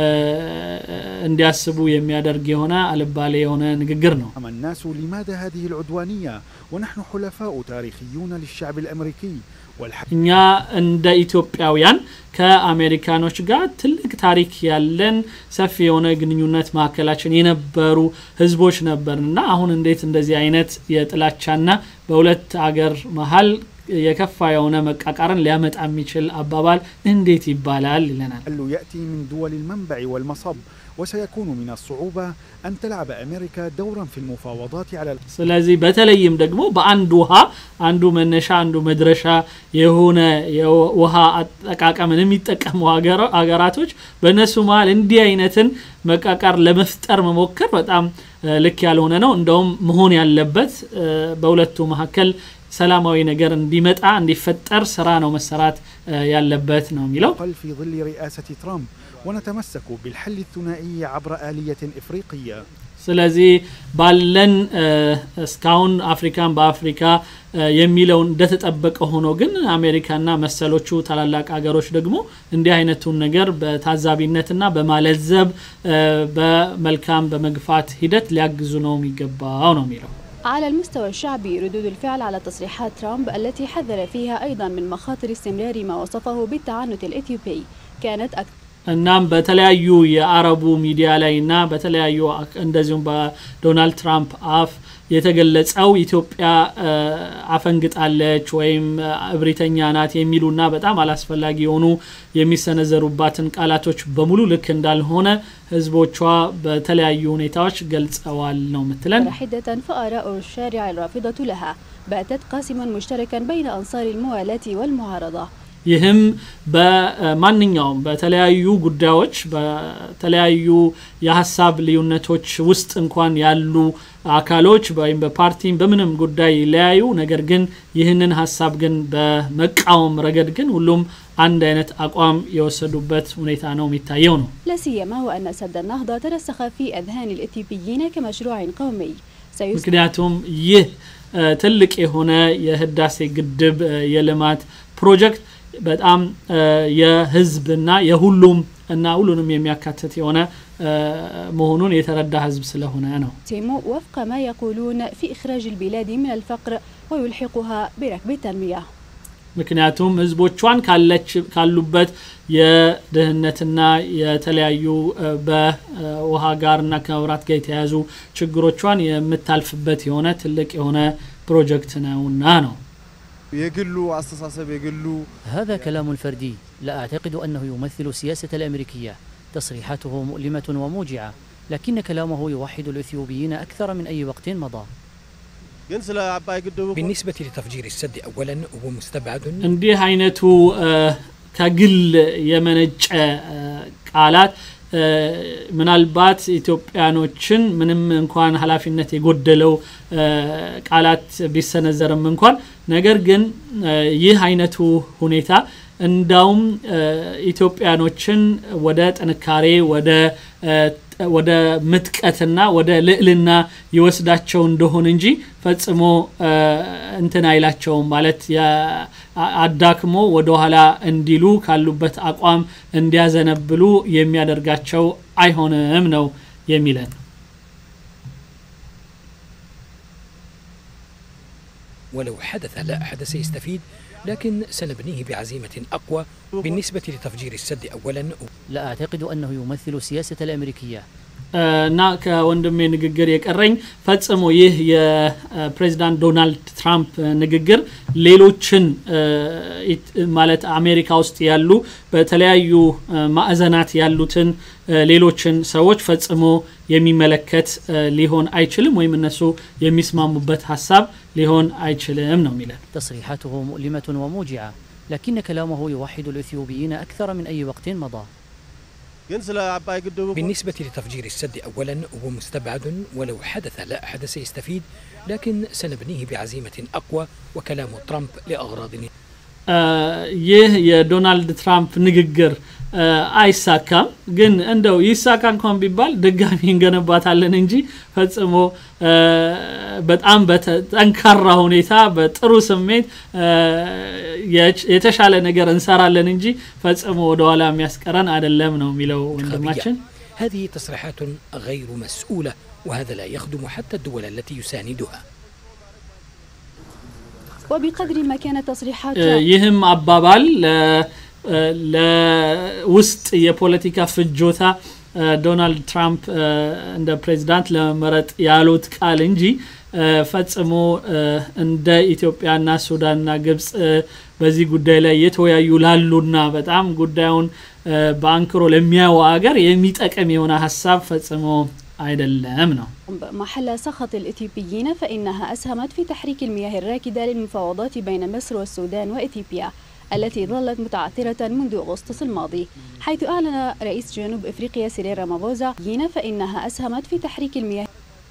እንዲያስቡ የሚያደርግ የሆነ አልባሌ የሆነ ንግግር ነው። الناس لماذا هذه العدوانية ونحن حلفاء تاريخيون للشعب الأمريكي والحق እኛ እንደ ኢትዮጵያውያን ከአሜሪካኖች ጋር ትልቅ ታሪክ ያለን ሰፊ የሆነ ግንኙነት መካከላችን የነበሩ ህዝቦች ነበርን እና አሁን እንዴት እንደዚህ አይነት የጥላቻና በሁለት አገር መሀል የከፋ የሆነ መቃቃርን ሊያመጣ የሚችል አባባል እንዴት ይባላል ይለናል። الحل يأتي من دول المنبع والمصب وسيكون من الصعوبة أن تلعب أمريكا دورا في المفاوضات على ስለዚህ በተለይም ደግሞ በአንድ ውሃ አንዱ መነሻ አንዱ መድረሻ የሆነ የውሃ አጠቃቀምን የሚጠቀሙ ሀገራቶች በእነሱ መሀል እንዲህ አይነትን መቃቃር ለመፍጠር መሞከር በጣም ልክ ያልሆነ ነው። እንደውም መሆን ያለበት በሁለቱ መካከል ሰላማዊ ነገር እንዲመጣ እንዲፈጠር ስራ ነው መሰራት ያለበት ነው የሚለው። في ظل رئاسة ترامب ونتمسك بالحل الثنائي عبر آلية إفريقية ስለዚህ ባለን እስካሁን አፍሪካን በአፍሪካ የሚለውን እንደተጠበቀ ሆኖ ግን አሜሪካና መሰሎቹ ታላላቅ ሀገሮች ደግሞ እንዲህ አይነቱን ነገር በታዛቢነትና በማለዘብ በመልካም በመግፋት ሂደት ሊያግዙ ነው የሚገባው ነው የሚለው። على المستوى الشعبي ردود الفعل على تصريحات ترامب التي حذر فيها أيضا من مخاطر استمرار ما وصفه بالتعنت الإثيوبي كانت أكثر እናም በተለያዩ የአረቡ ሚዲያ ላይ እና በተለያዩ እንደዚሁም በዶናልድ ትራምፕ አፍ የተገለጸው ኢትዮጵያ አፈንግጣለች ወይም እብሪተኛ ናት የሚሉና በጣም አላስፈላጊ የሆኑ የሚሰነዘሩባትን ቃላቶች በሙሉ ልክ እንዳልሆነ ህዝቦቿ በተለያዩ ሁኔታዎች ገልጸዋል ነው ምትለን። حدة فآراء الشارع الرافضة لها باتت قاسما مشتركا بين أنصار الموالاة والمعارضة ይህም በማንኛውም በተለያዩ ጉዳዮች በተለያዩ የሀሳብ ልዩነቶች ውስጥ እንኳን ያሉ አካሎች ወይም በፓርቲም በምንም ጉዳይ ይለያዩ፣ ነገር ግን ይህንን ሀሳብ ግን በመቃወም ረገድ ግን ሁሉም አንድ አይነት አቋም የወሰዱበት ሁኔታ ነው የሚታየው ነው። لا سيما وأن سد النهضة ترسخ في أذهان الإثيوبيين كمشروع قومي سيس... ምክንያቱም ይህ ትልቅ የሆነ የህዳሴ ግድብ የልማት ፕሮጀክት በጣም የህዝብና የሁሉም እና ሁሉንም የሚያካትት የሆነ መሆኑን የተረዳ ህዝብ ስለሆነ ነው። تيمو وفق ما يقولون في إخراج البلاد من الفقر ويلحقها بركب التنمية ምክንያቱም ህዝቦቿን ካሉበት የድህነትና የተለያዩ በውሃ ጋርና ከመብራት ጋር የተያያዙ ችግሮቿን የምታልፍበት የሆነ ትልቅ የሆነ ፕሮጀክት ነውና ነው። የግሉ አስተሳሰብ የግሉ هذا كلام فردي لا أعتقد أنه يمثل السياسة الأمريكية تصريحاته مؤلمة وموجعة لكن كلامه يوحد الإثيوبيين أكثر من أي وقت مضى ግን ስለ አባይ ግድቡ بالنسبة لتفجير السد أولا هو مستبعد እንዲህ አይነቱ ከግል የመነጨ ቃላት ምናልባት ኢትዮጵያኖችን ምንም እንኳን ኃላፊነት የጎደለው ቃላት ቢሰነዘርም እንኳን ነገር ግን ይህ አይነቱ ሁኔታ እንዳውም ኢትዮጵያኖችን ወደ ጥንካሬ ወደ ወደ ምጥቀትና ወደ ልዕልና ይወስዳቸው እንደሆን እንጂ ፈጽሞ እንትን አይላቸውም ማለት አዳክሞ ወደኋላ እንዲሉ ካሉበት አቋም እንዲያዘነብሉ የሚያደርጋቸው አይሆንም ነው የሚለን። ولو حدث لا أحد سيستفيد لكن سنبنيه بعزيمة أقوى بالنسبة لتفجير السد أولا لا أعتقد أنه يمثل السياسة الأمريكية እና ከወንድሜ ንግግር የቀረኝ ፈጽሞ ይህ የፕሬዚዳንት ዶናልድ ትራምፕ ንግግር ሌሎችን ማለት አሜሪካ ውስጥ ያሉ በተለያዩ ማዕዘናት ያሉትን ሌሎችን ሰዎች ፈጽሞ የሚመለከት ሊሆን አይችልም ወይም እነሱ የሚስማሙበት ሀሳብ ሊሆን አይችልም ነው የሚለን تصريحاته مؤلمة وموجعة لكن كلامه يوحد الإثيوبيين أكثر من أي وقت مضى ግን ስለ አባይ ግድቡ بالنسبة لتفجير السد أولا هو مستبعد ولو حدث لا أحد سيستفيد لكن سنبنيه بعزيمة أقوى وكلام ترامب لأغراض ይህ የዶናልድ ትራምፕ ንግግር አይሳካም ግን እንደው ይሳካ እንኳን ቢባል ድጋሚ እንገነባታለን እንጂ ፈጽሞ በጣም በጠንካራ ሁኔታ በጥሩ ስሜት የተሻለ ነገር እንሰራለን እንጂ ፈጽሞ ወደኋላ የሚያስቀረን አይደለም ነው የሚለው ወንድማችን هذه تصريحات غير مسؤولة وهذا لا يخدم حتى الدول التي يساندها وبقدر ما كانت تصريحات ይህም አባባል ለውስጥ የፖለቲካ ፍጆታ ዶናልድ ትራምፕ እንደ ፕሬዚዳንት ለመመረጥ ያሉት ቃል እንጂ ፈጽሞ እንደ ኢትዮጵያና ሱዳንና ግብጽ በዚህ ጉዳይ ላይ የተወያዩ ላሉና በጣም ጉዳዩን በአንክሮ ለሚያዩ ሀገር የሚጠቅም የሆነ ሀሳብ ፈጽሞ አይደለም ነው محل سخط الإثيوبيين فإنها أسهمت في تحريك المياه الراكدة للمفاوضات بين مصر والسودان وإثيوبيا التي ظلت متعثرة منذ أغسطس الماضي حيث أعلن رئيس جنوب إفريقيا سيريل رامافوزا فإنها أسهمت في تحريك المياه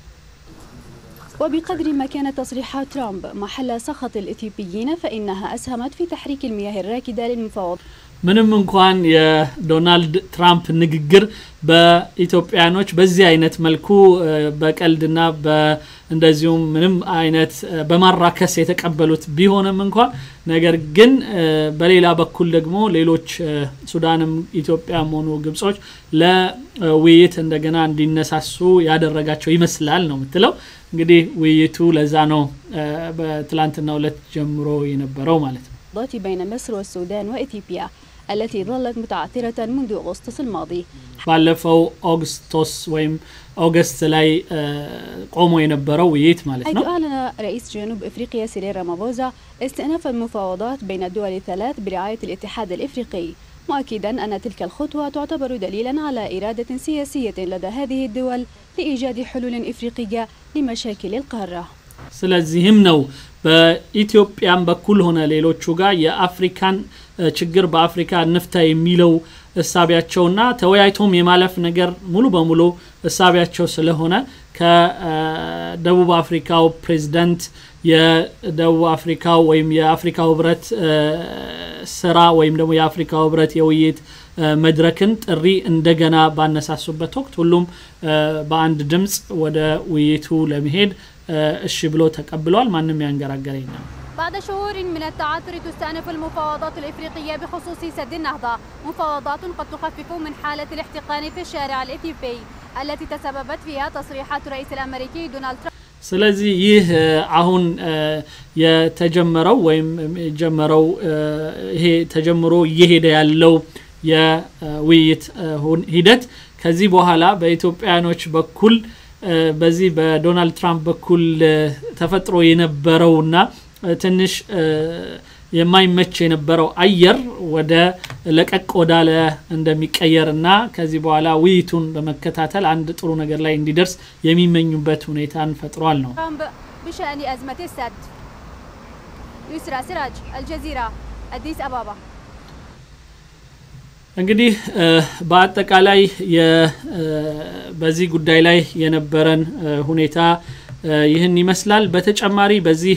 وبقدر ما كانت تصريحات ترامب محل سخط الإثيوبيين فإنها أسهمت في تحريك المياه الراكدة للمفاوضات ምንም እንኳን የዶናልድ ትራምፕ ንግግር በኢትዮጵያኖች በዚህ አይነት መልኩ በቀልድና እንደዚሁም ምንም አይነት በማራከስ የተቀበሉት ቢሆንም እንኳን ነገር ግን በሌላ በኩል ደግሞ ሌሎች ሱዳንም ኢትዮጵያም ሆኑ ግብጾች ለውይይት እንደገና እንዲነሳሱ ያደረጋቸው ይመስላል ነው የምትለው እንግዲህ ውይይቱ ለዛ ነው በትላንትና ሁለት ጀምሮ የነበረው ማለት ነው بين مصر والسودان وإثيوبيا التي ظلت متعثرة منذ أغسطس الماضي ባለፈው ኦግስቶስ ወይም ኦገስት ላይ ቆሞ የነበረው ውይይት ማለት حيث ነው أعلن رئيس جنوب إفريقيا سيريل رامافوزا استئناف المفاوضات بين الدول الثلاث برعاية الاتحاد الإفريقي مؤكدا أن تلك الخطوة تعتبر دليلا على إرادة سياسية لدى هذه الدول لإيجاد حلول إفريقية لمشاكل القارة ስለዚህም ነው በኢትዮጵያም በኩል ሆነ ሌሎቹ ጋር የአፍሪካን ችግር በአፍሪካ እንፍታ የሚለው እሳቢያቸውና ተወያይቶም የማለፍ ነገር ሙሉ በሙሉ እሳቢያቸው ስለሆነ ከደቡብ አፍሪካው ፕሬዚደንት የደቡብ አፍሪካው ወይም የአፍሪካው ህብረት ስራ ወይም ደግሞ የአፍሪካው ህብረት የውይይት መድረክን ጥሪ እንደገና ባነሳሱበት ወቅት ሁሉም በአንድ ድምፅ ወደ ውይይቱ ለመሄድ እሺ ብሎ ተቀብለዋል ማንም ያንገራገረ የለም بعد شهور من التعثر تستأنف المفاوضات الإفريقية بخصوص سد النهضة مفاوضات قد تخفف من حالة الاحتقان في الشارع الإثيوبي التي تسببت فيها تصريحات الرئيس الأمريكي دونالد ترامب ስለዚህ ይህ አሁን የተጀመረው ወይም የጀመረው ይሄ ተጀምሮ እየሄደ ያለው የውይይት ሂደት ከዚህ በኋላ በኢትዮጵያኖች በኩል በዚህ በዶናልድ ትራምፕ በኩል ተፈጥሮ የነበረውና ትንሽ የማይመች የነበረው አየር ወደ ለቀቅ ወዳለ እንደሚቀየር እና ከዚህ በኋላ ውይይቱን በመከታተል አንድ ጥሩ ነገር ላይ እንዲደርስ የሚመኙበት ሁኔታን ፈጥሯል ነው ترامب بشأن أزمة السد يسرى سراج الجزيرة أديس أبابا እንግዲህ በአጠቃላይ በዚህ ጉዳይ ላይ የነበረን ሁኔታ ይህን ይመስላል በተጨማሪ በዚህ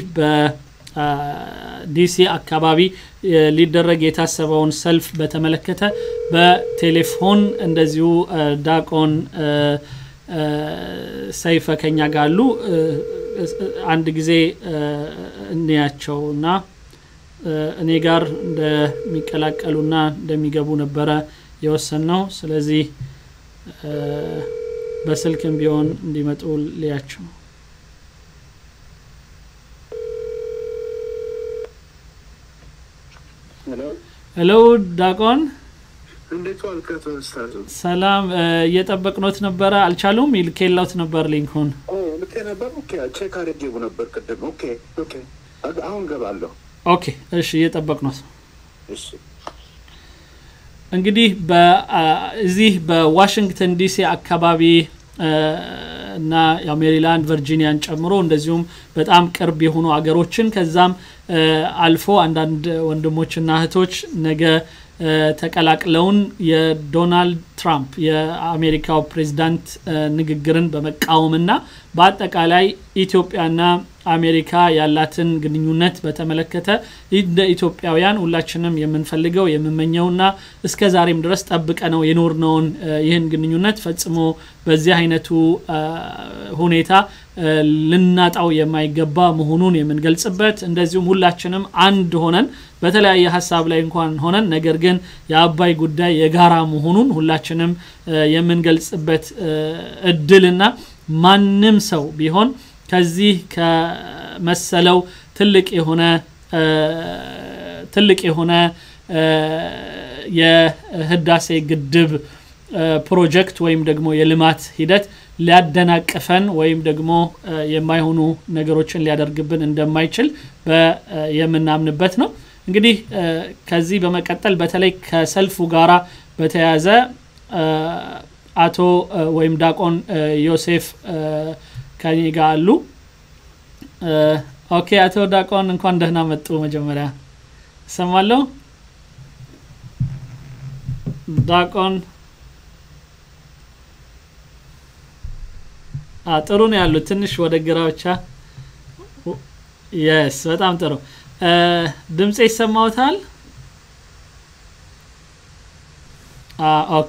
በዲሲ አካባቢ ሊደረግ የታሰበውን ሰልፍ በተመለከተ በቴሌፎን እንደዚሁ ዳቆን ሰይፈ ከኛ ጋር አሉ አንድ ጊዜ እንያቸው እና እኔ ጋር እንደሚቀላቀሉና እንደሚገቡ ነበረ የወሰን ነው ስለዚህ በስልክም ቢሆን እንዲመጡ ልያቸው ሄሎ ዳቆን እንዴት ዋልክ አቶ መስታቱ? ሰላም እየጠበቅኖት ነበረ አልቻሉም ይልኬላውት ነበር ሊንኩን ልኬ ነበር። ኦኬ ቼክ አድርጌው ነበር ቅድም። ኦኬ ኦኬ አሁን ገባለሁ። ኦኬ እሺ እየጠበቅኖት እሺ እንግዲህ እዚህ በዋሽንግተን ዲሲ አካባቢ እና ያው ሜሪላንድ ቨርጂኒያን ጨምሮ እንደዚሁም በጣም ቅርብ የሆኑ አገሮችን ከዛም አልፎ አንዳንድ ወንድሞችና እህቶች ነገ ተቀላቅለውን የዶናልድ ትራምፕ የአሜሪካው ፕሬዚዳንት ንግግርን በመቃወምና በአጠቃላይ ኢትዮጵያና አሜሪካ ያላትን ግንኙነት በተመለከተ እንደ ኢትዮጵያውያን ሁላችንም የምንፈልገው የምመኘውና እስከ ዛሬም ድረስ ጠብቀ ነው የኖርነውን ይህን ግንኙነት ፈጽሞ በዚህ አይነቱ ሁኔታ ልናጣው የማይገባ መሆኑን የምንገልጽበት እንደዚሁም ሁላችንም አንድ ሆነን በተለያየ ሀሳብ ላይ እንኳን ሆነን ነገር ግን የአባይ ጉዳይ የጋራ መሆኑን ሁላችንም የምንገልጽበት እድልና ማንም ሰው ቢሆን ከዚህ ከመሰለው ትልቅ የሆነ ትልቅ የሆነ የህዳሴ ግድብ ፕሮጀክት ወይም ደግሞ የልማት ሂደት ሊያደናቅፈን ወይም ደግሞ የማይሆኑ ነገሮችን ሊያደርግብን እንደማይችል የምናምንበት ነው። እንግዲህ ከዚህ በመቀጠል በተለይ ከሰልፉ ጋራ በተያያዘ አቶ ወይም ዳቆን ዮሴፍ ከኔ ጋር አሉ። ኦኬ አቶ ዳቆን እንኳን ደህና መጡ። መጀመሪያ እሰማለሁ። ዳቆን ጥሩ ነው ያሉት። ትንሽ ወደ ግራ ብቻ። የስ በጣም ጥሩ ድምፄ ይሰማዎታል? ኦኬ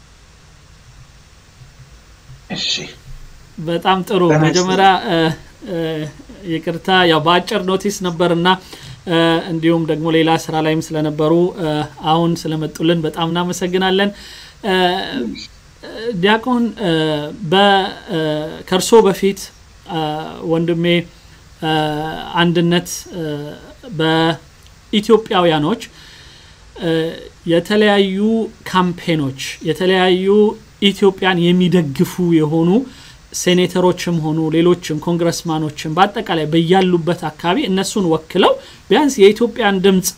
እሺ በጣም ጥሩ። መጀመሪያ ይቅርታ ያው በአጭር ኖቲስ ነበርና እንዲሁም ደግሞ ሌላ ስራ ላይም ስለነበሩ አሁን ስለመጡልን በጣም እናመሰግናለን። ዲያቆን ከእርሶ በፊት ወንድሜ አንድነት በኢትዮጵያውያኖች የተለያዩ ካምፔኖች የተለያዩ ኢትዮጵያን የሚደግፉ የሆኑ ሴኔተሮችም ሆኑ ሌሎችም ኮንግረስማኖችም በአጠቃላይ በያሉበት አካባቢ እነሱን ወክለው ቢያንስ የኢትዮጵያን ድምፅ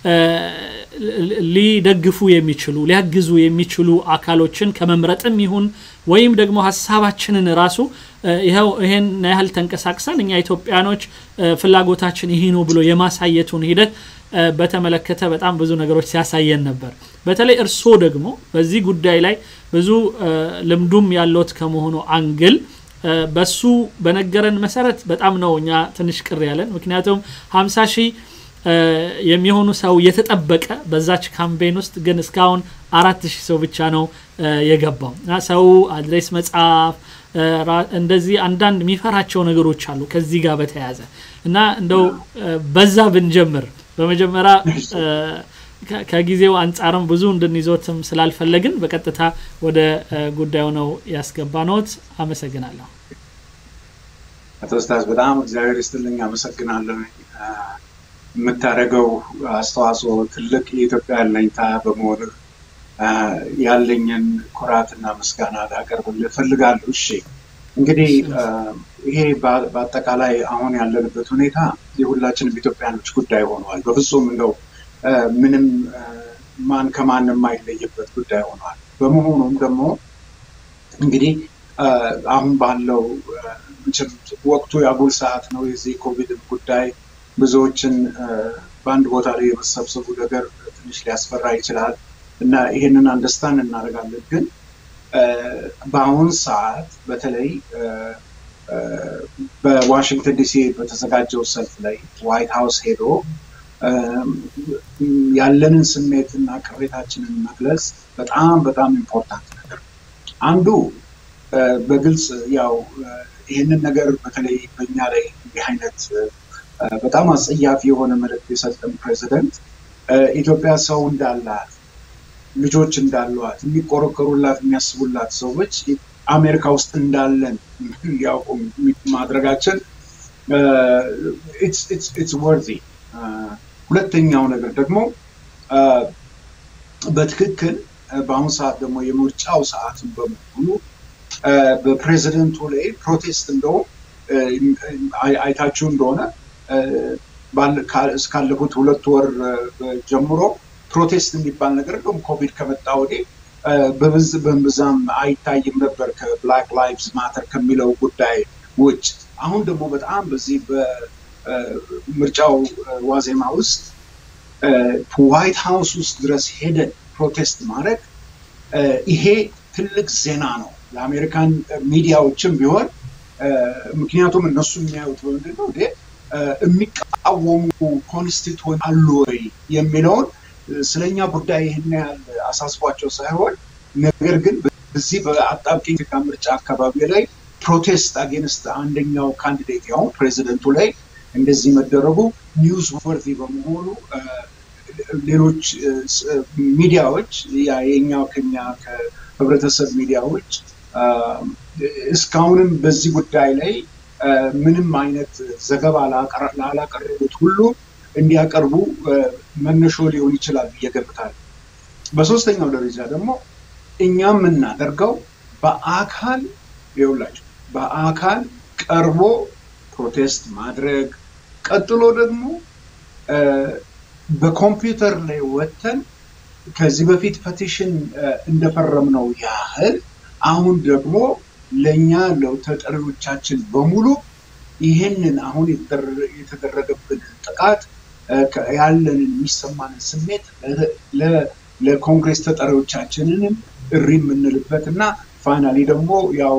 ሊደግፉ የሚችሉ ሊያግዙ የሚችሉ አካሎችን ከመምረጥም ይሁን ወይም ደግሞ ሀሳባችንን ራሱ ይኸው ይሄን ያህል ተንቀሳቅሰን እኛ ኢትዮጵያኖች ፍላጎታችን ይሄ ነው ብሎ የማሳየቱን ሂደት በተመለከተ በጣም ብዙ ነገሮች ሲያሳየን ነበር። በተለይ እርስዎ ደግሞ በዚህ ጉዳይ ላይ ብዙ ልምዱም ያለት ከመሆኑ አንግል በሱ በነገረን መሰረት በጣም ነው እኛ ትንሽ ቅር ያለን። ምክንያቱም ሀምሳ ሺህ የሚሆኑ ሰው የተጠበቀ በዛች ካምፔን ውስጥ ግን እስካሁን አራት ሺህ ሰው ብቻ ነው የገባው እና ሰው አድሬስ መጽሐፍ እንደዚህ አንዳንድ የሚፈራቸው ነገሮች አሉ ከዚህ ጋር በተያያዘ እና እንደው በዛ ብንጀምር በመጀመሪያ ከጊዜው አንጻርም ብዙ እንድንይዞትም ስላልፈለግን በቀጥታ ወደ ጉዳዩ ነው ያስገባነዎት። አመሰግናለሁ። አቶ ስታስ በጣም እግዚአብሔር ይስጥልኝ። አመሰግናለሁ። የምታደርገው አስተዋጽኦ ትልቅ የኢትዮጵያ አለኝታ በመሆንህ ያለኝን ኩራትና ምስጋና ላቀርብልህ እፈልጋለሁ። እሺ እንግዲህ ይሄ በአጠቃላይ አሁን ያለንበት ሁኔታ የሁላችንም ኢትዮጵያኖች ጉዳይ ሆኗል። በፍጹም እንደው ምንም ማን ከማን የማይለይበት ጉዳይ ሆኗል። በመሆኑም ደግሞ እንግዲህ አሁን ባለው ወቅቱ የአጉል ሰዓት ነው። የዚህ ኮቪድን ጉዳይ ብዙዎችን በአንድ ቦታ ላይ የመሰብሰቡ ነገር ትንሽ ሊያስፈራ ይችላል እና ይሄንን አንደርስታንድ እናደርጋለን። ግን በአሁን ሰዓት በተለይ በዋሽንግተን ዲሲ በተዘጋጀው ሰልፍ ላይ ዋይት ሀውስ ሄዶ ያለንን ስሜት እና ቅሬታችንን መግለጽ በጣም በጣም ኢምፖርታንት ነገር ነው። አንዱ በግልጽ ያው ይህንን ነገር በተለይ በእኛ ላይ እንዲህ አይነት በጣም አጸያፊ የሆነ መልእክት የሰጠን ፕሬዚደንት ኢትዮጵያ ሰው እንዳላት ልጆች እንዳሏት የሚቆረቆሩላት የሚያስቡላት ሰዎች አሜሪካ ውስጥ እንዳለን እንዲያውቁ ማድረጋችን ኢትስ ወርዚ ሁለተኛው ነገር ደግሞ በትክክል በአሁኑ ሰዓት ደግሞ የምርጫው ሰዓትን በመሆኑ በፕሬዚደንቱ ላይ ፕሮቴስት እንደውም አይታችሁ እንደሆነ እስካለፉት ሁለት ወር ጀምሮ ፕሮቴስት የሚባል ነገር እንደውም ኮቪድ ከመጣ ወዲህ በብዛም አይታይም ነበር ከብላክ ላይቭስ ማተር ከሚለው ጉዳይ ውጭ። አሁን ደግሞ በጣም በዚህ በምርጫው ዋዜማ ውስጥ ዋይት ሀውስ ውስጥ ድረስ ሄደን ፕሮቴስት ማድረግ ይሄ ትልቅ ዜና ነው ለአሜሪካን ሚዲያዎችም ቢሆን ምክንያቱም እነሱ የሚያዩት በምንድን ነው የሚቃወሙ ኮንስቲቱዌንት አሉ ወይ የሚለውን ስለኛ ጉዳይ ይህን ያህል አሳስቧቸው ሳይሆን ነገር ግን በዚህ በአጣብቂኝ ምርጫ አካባቢ ላይ ፕሮቴስት አጌንስት አንደኛው ካንዲዴት ያው ፕሬዚደንቱ ላይ እንደዚህ መደረጉ ኒውስ ወርዚ በመሆኑ ሌሎች ሚዲያዎች የኛው ከኛ ከህብረተሰብ ሚዲያዎች እስካሁንም በዚህ ጉዳይ ላይ ምንም አይነት ዘገባ ላላቀረቡት ሁሉ እንዲያቀርቡ መነሾ ሊሆን ይችላል ብዬ ገምታለሁ። በሶስተኛው ደረጃ ደግሞ እኛ የምናደርገው በአካል ይውላቸው በአካል ቀርቦ ፕሮቴስት ማድረግ ቀጥሎ ደግሞ በኮምፒውተር ላይ ወጥተን ከዚህ በፊት ፐቲሽን እንደፈረምነው ያህል አሁን ደግሞ ለእኛ ለተጠሪዎቻችን በሙሉ ይህንን አሁን የተደረገብን ጥቃት ያለንን የሚሰማንን ስሜት ለኮንግሬስ ተጠሪዎቻችንንም እሪ የምንልበት እና ፋይናሊ ደግሞ ያው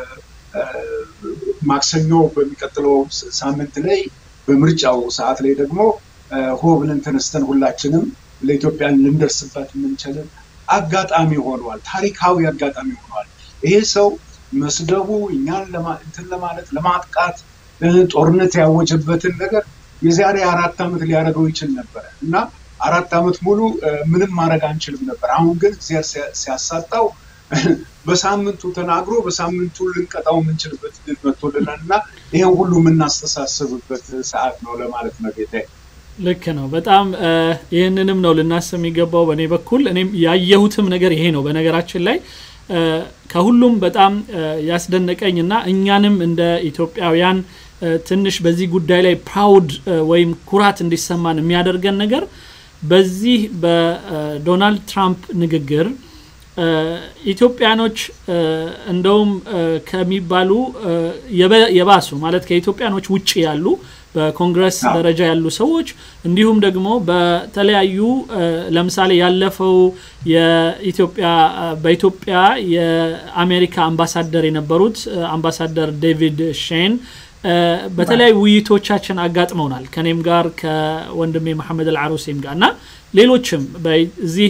ማክሰኞ በሚቀጥለው ሳምንት ላይ በምርጫው ሰዓት ላይ ደግሞ ሆ ብለን ተነስተን ሁላችንም ለኢትዮጵያን ልንደርስበት የምንችልን አጋጣሚ ሆኗል። ታሪካዊ አጋጣሚ ሆኗል። ይሄ ሰው መስደቡ እኛን እንትን ለማለት ለማጥቃት ጦርነት ያወጀበትን ነገር የዛሬ አራት ዓመት ሊያደርገው ይችል ነበረ እና አራት ዓመት ሙሉ ምንም ማድረግ አንችልም ነበር። አሁን ግን ሲያሳጣው በሳምንቱ ተናግሮ በሳምንቱ ልንቀጣው የምንችልበት ድል መጥቶልናል እና ይሄን ሁሉ የምናስተሳስብበት ሰዓት ነው ለማለት ነው ጌታ። ልክ ነው። በጣም ይህንንም ነው ልናስብ የሚገባው በእኔ በኩል እኔም ያየሁትም ነገር ይሄ ነው። በነገራችን ላይ ከሁሉም በጣም ያስደነቀኝ እና እኛንም እንደ ኢትዮጵያውያን ትንሽ በዚህ ጉዳይ ላይ ፕራውድ ወይም ኩራት እንዲሰማን የሚያደርገን ነገር በዚህ በዶናልድ ትራምፕ ንግግር ኢትዮጵያኖች እንደውም ከሚባሉ የባሱ ማለት ከኢትዮጵያኖች ውጭ ያሉ በኮንግረስ ደረጃ ያሉ ሰዎች እንዲሁም ደግሞ በተለያዩ ለምሳሌ ያለፈው የኢትዮጵያ በኢትዮጵያ የአሜሪካ አምባሳደር የነበሩት አምባሳደር ዴቪድ ሼን በተለያዩ ውይይቶቻችን አጋጥመውናል ከኔም ጋር ከወንድሜ መሐመድ አልዓሩሴም ጋር እና ሌሎችም በዚህ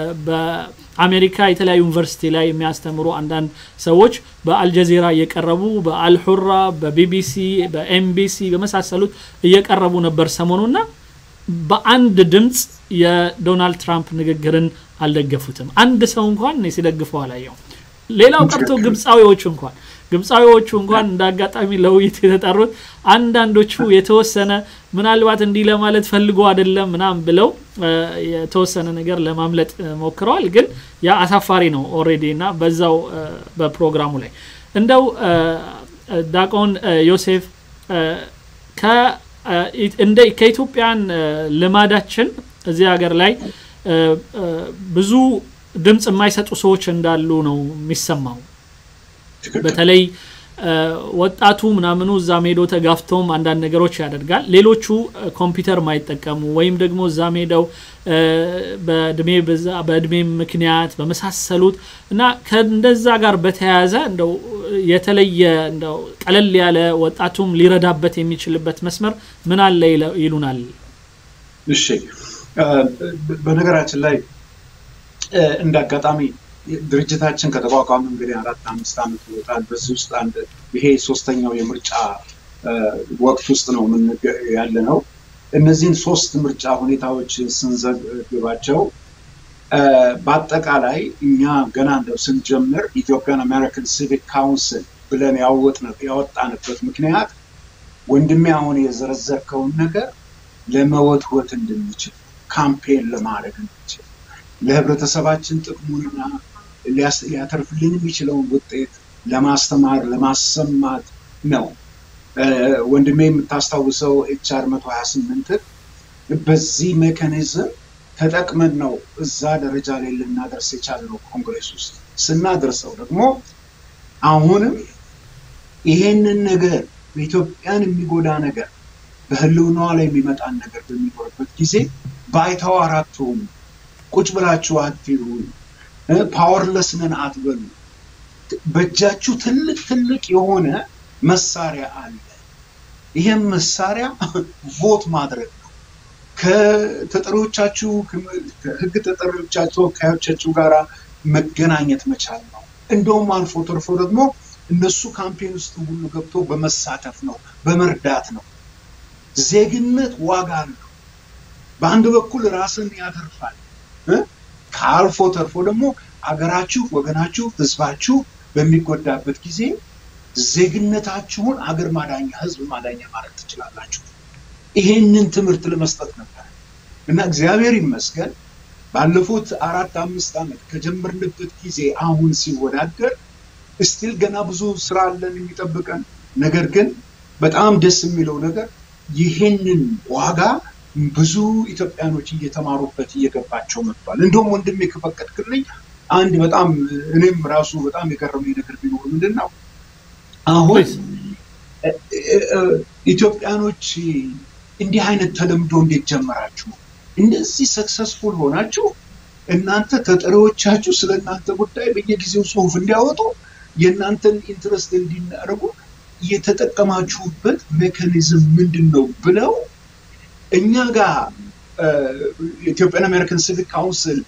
በአሜሪካ የተለያዩ ዩኒቨርሲቲ ላይ የሚያስተምሩ አንዳንድ ሰዎች በአልጀዚራ እየቀረቡ በአልሑራ በቢቢሲ በኤምቢሲ በመሳሰሉት እየቀረቡ ነበር ሰሞኑና በአንድ ድምፅ የዶናልድ ትራምፕ ንግግርን አልደገፉትም አንድ ሰው እንኳን እኔ ሲደግፈው አላየው ሌላው ቀርቶ ግብፃዊዎቹ እንኳን ግብፃዊዎቹ እንኳን እንደ አጋጣሚ ለውይይት የተጠሩት አንዳንዶቹ የተወሰነ ምናልባት እንዲህ ለማለት ፈልጎ አይደለም ምናም ብለው የተወሰነ ነገር ለማምለጥ ሞክረዋል። ግን ያ አሳፋሪ ነው ኦሬዲ እና በዛው በፕሮግራሙ ላይ እንደው ዳቆን ዮሴፍ ከኢትዮጵያን ልማዳችን እዚህ ሀገር ላይ ብዙ ድምፅ የማይሰጡ ሰዎች እንዳሉ ነው የሚሰማው። በተለይ ወጣቱ ምናምኑ እዛ ሜዶ ተጋፍተውም አንዳንድ ነገሮች ያደርጋል። ሌሎቹ ኮምፒውተር ማይጠቀሙ ወይም ደግሞ እዛ ሜደው በእድሜ ምክንያት በመሳሰሉት እና ከእንደዛ ጋር በተያያዘ እንደው የተለየ እንደው ቀለል ያለ ወጣቱም ሊረዳበት የሚችልበት መስመር ምን አለ ይሉናል። እሺ፣ በነገራችን ላይ እንደ አጋጣሚ ድርጅታችን ከተቋቋመ እንግዲህ አራት አምስት ዓመት ይወጣል። በዚህ ውስጥ አንድ ይሄ ሶስተኛው የምርጫ ወቅት ውስጥ ነው ያለ ነው። እነዚህን ሶስት ምርጫ ሁኔታዎች ስንዘግባቸው በአጠቃላይ እኛ ገና እንደው ስንጀምር ኢትዮጵያን አሜሪካን ሲቪክ ካውንስል ብለን ያወጣንበት ምክንያት ወንድሜ አሁን የዘረዘርከውን ነገር ለመወትወት እንድንችል ካምፔን ለማድረግ እንድንችል ለህብረተሰባችን ጥቅሙንና ሊያተርፍልን የሚችለውን ውጤት ለማስተማር ለማሰማት ነው። ወንድሜ የምታስታውሰው ኤችአር መቶ ሀያ ስምንትን በዚህ ሜካኒዝም ተጠቅመን ነው እዛ ደረጃ ላይ ልናደርስ የቻልነው ኮንግሬስ ውስጥ ስናደርሰው ደግሞ አሁንም ይሄንን ነገር በኢትዮጵያን የሚጎዳ ነገር በህልውናዋ ላይ የሚመጣን ነገር በሚኖርበት ጊዜ ባይተዋር አትሁኑ፣ ቁጭ ብላችሁ አትሁኑ፣ ፓወርለስ ነን አትበሉ። በእጃችሁ ትልቅ ትልቅ የሆነ መሳሪያ አለ። ይህም መሳሪያ ቮት ማድረግ ነው። ከተጠሪዎቻችሁ ከህግ ተጠሪዎቻችሁ ተወካዮቻችሁ ጋር መገናኘት መቻል ነው። እንደውም አልፎ ተርፎ ደግሞ እነሱ ካምፔን ውስጥ ሁሉ ገብቶ በመሳተፍ ነው፣ በመርዳት ነው። ዜግነት ዋጋ አለው። በአንድ በኩል ራስን ያተርፋል። ከአልፎ ተርፎ ደግሞ አገራችሁ፣ ወገናችሁ፣ ህዝባችሁ በሚጎዳበት ጊዜ ዜግነታችሁን አገር ማዳኛ፣ ህዝብ ማዳኛ ማድረግ ትችላላችሁ። ይሄንን ትምህርት ለመስጠት ነበር እና እግዚአብሔር ይመስገን ባለፉት አራት አምስት ዓመት ከጀመርንበት ጊዜ አሁን ሲወዳደር እስቲል ገና ብዙ ስራ አለን የሚጠብቀን። ነገር ግን በጣም ደስ የሚለው ነገር ይህንን ዋጋ ብዙ ኢትዮጵያኖች እየተማሩበት እየገባቸው መጥቷል። እንደውም ወንድሜ ከፈቀድክልኝ አንድ በጣም እኔም ራሱ በጣም የገረመኝ ነገር ቢኖር ምንድን ነው አሁን ኢትዮጵያኖች እንዲህ አይነት ተለምዶ እንዴት ጀመራችሁ? እንደዚህ ሰክሰስፉል ሆናችሁ እናንተ ተጠሪዎቻችሁ ስለ እናንተ ጉዳይ በየጊዜው ጽሁፍ እንዲያወጡ የእናንተን ኢንትረስት እንዲናደርጉ የተጠቀማችሁበት ሜካኒዝም ምንድን ነው ብለው እኛ ጋር ኢትዮጵያን አሜሪካን ሲቪክ ካውንስል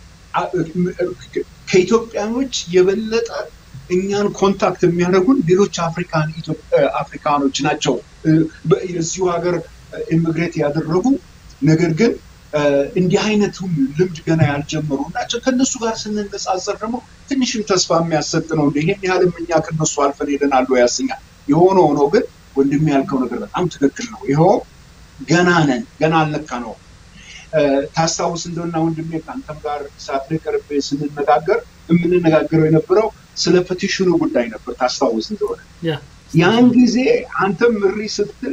ከኢትዮጵያኖች የበለጠ እኛን ኮንታክት የሚያደርጉን ሌሎች አፍሪካን አፍሪካኖች ናቸው። የዚሁ ሀገር ኢሚግሬት ያደረጉ ነገር ግን እንዲህ አይነቱን ልምድ ገና ያልጀመሩ ናቸው። ከእነሱ ጋር ስንነጻጸር ደግሞ ትንሽም ተስፋ የሚያሰጥ ነው። እንደ ይሄን ያህልም እኛ ከእነሱ አልፈን ሄደናል ያሰኛል። የሆነ ሆኖ ግን ወንድሜ ያልከው ነገር በጣም ትክክል ነው። ይኸው ገና ነን፣ ገና አልነካ ነው። ታስታውስ እንደሆና ወንድሜ ከአንተም ጋር ሰዓት ላይ ቀርቤ ስንነጋገር የምንነጋገረው የነበረው ስለ ፔቲሽኑ ጉዳይ ነበር። ታስታውስ እንደሆነ ያን ጊዜ አንተም እሪ ስትል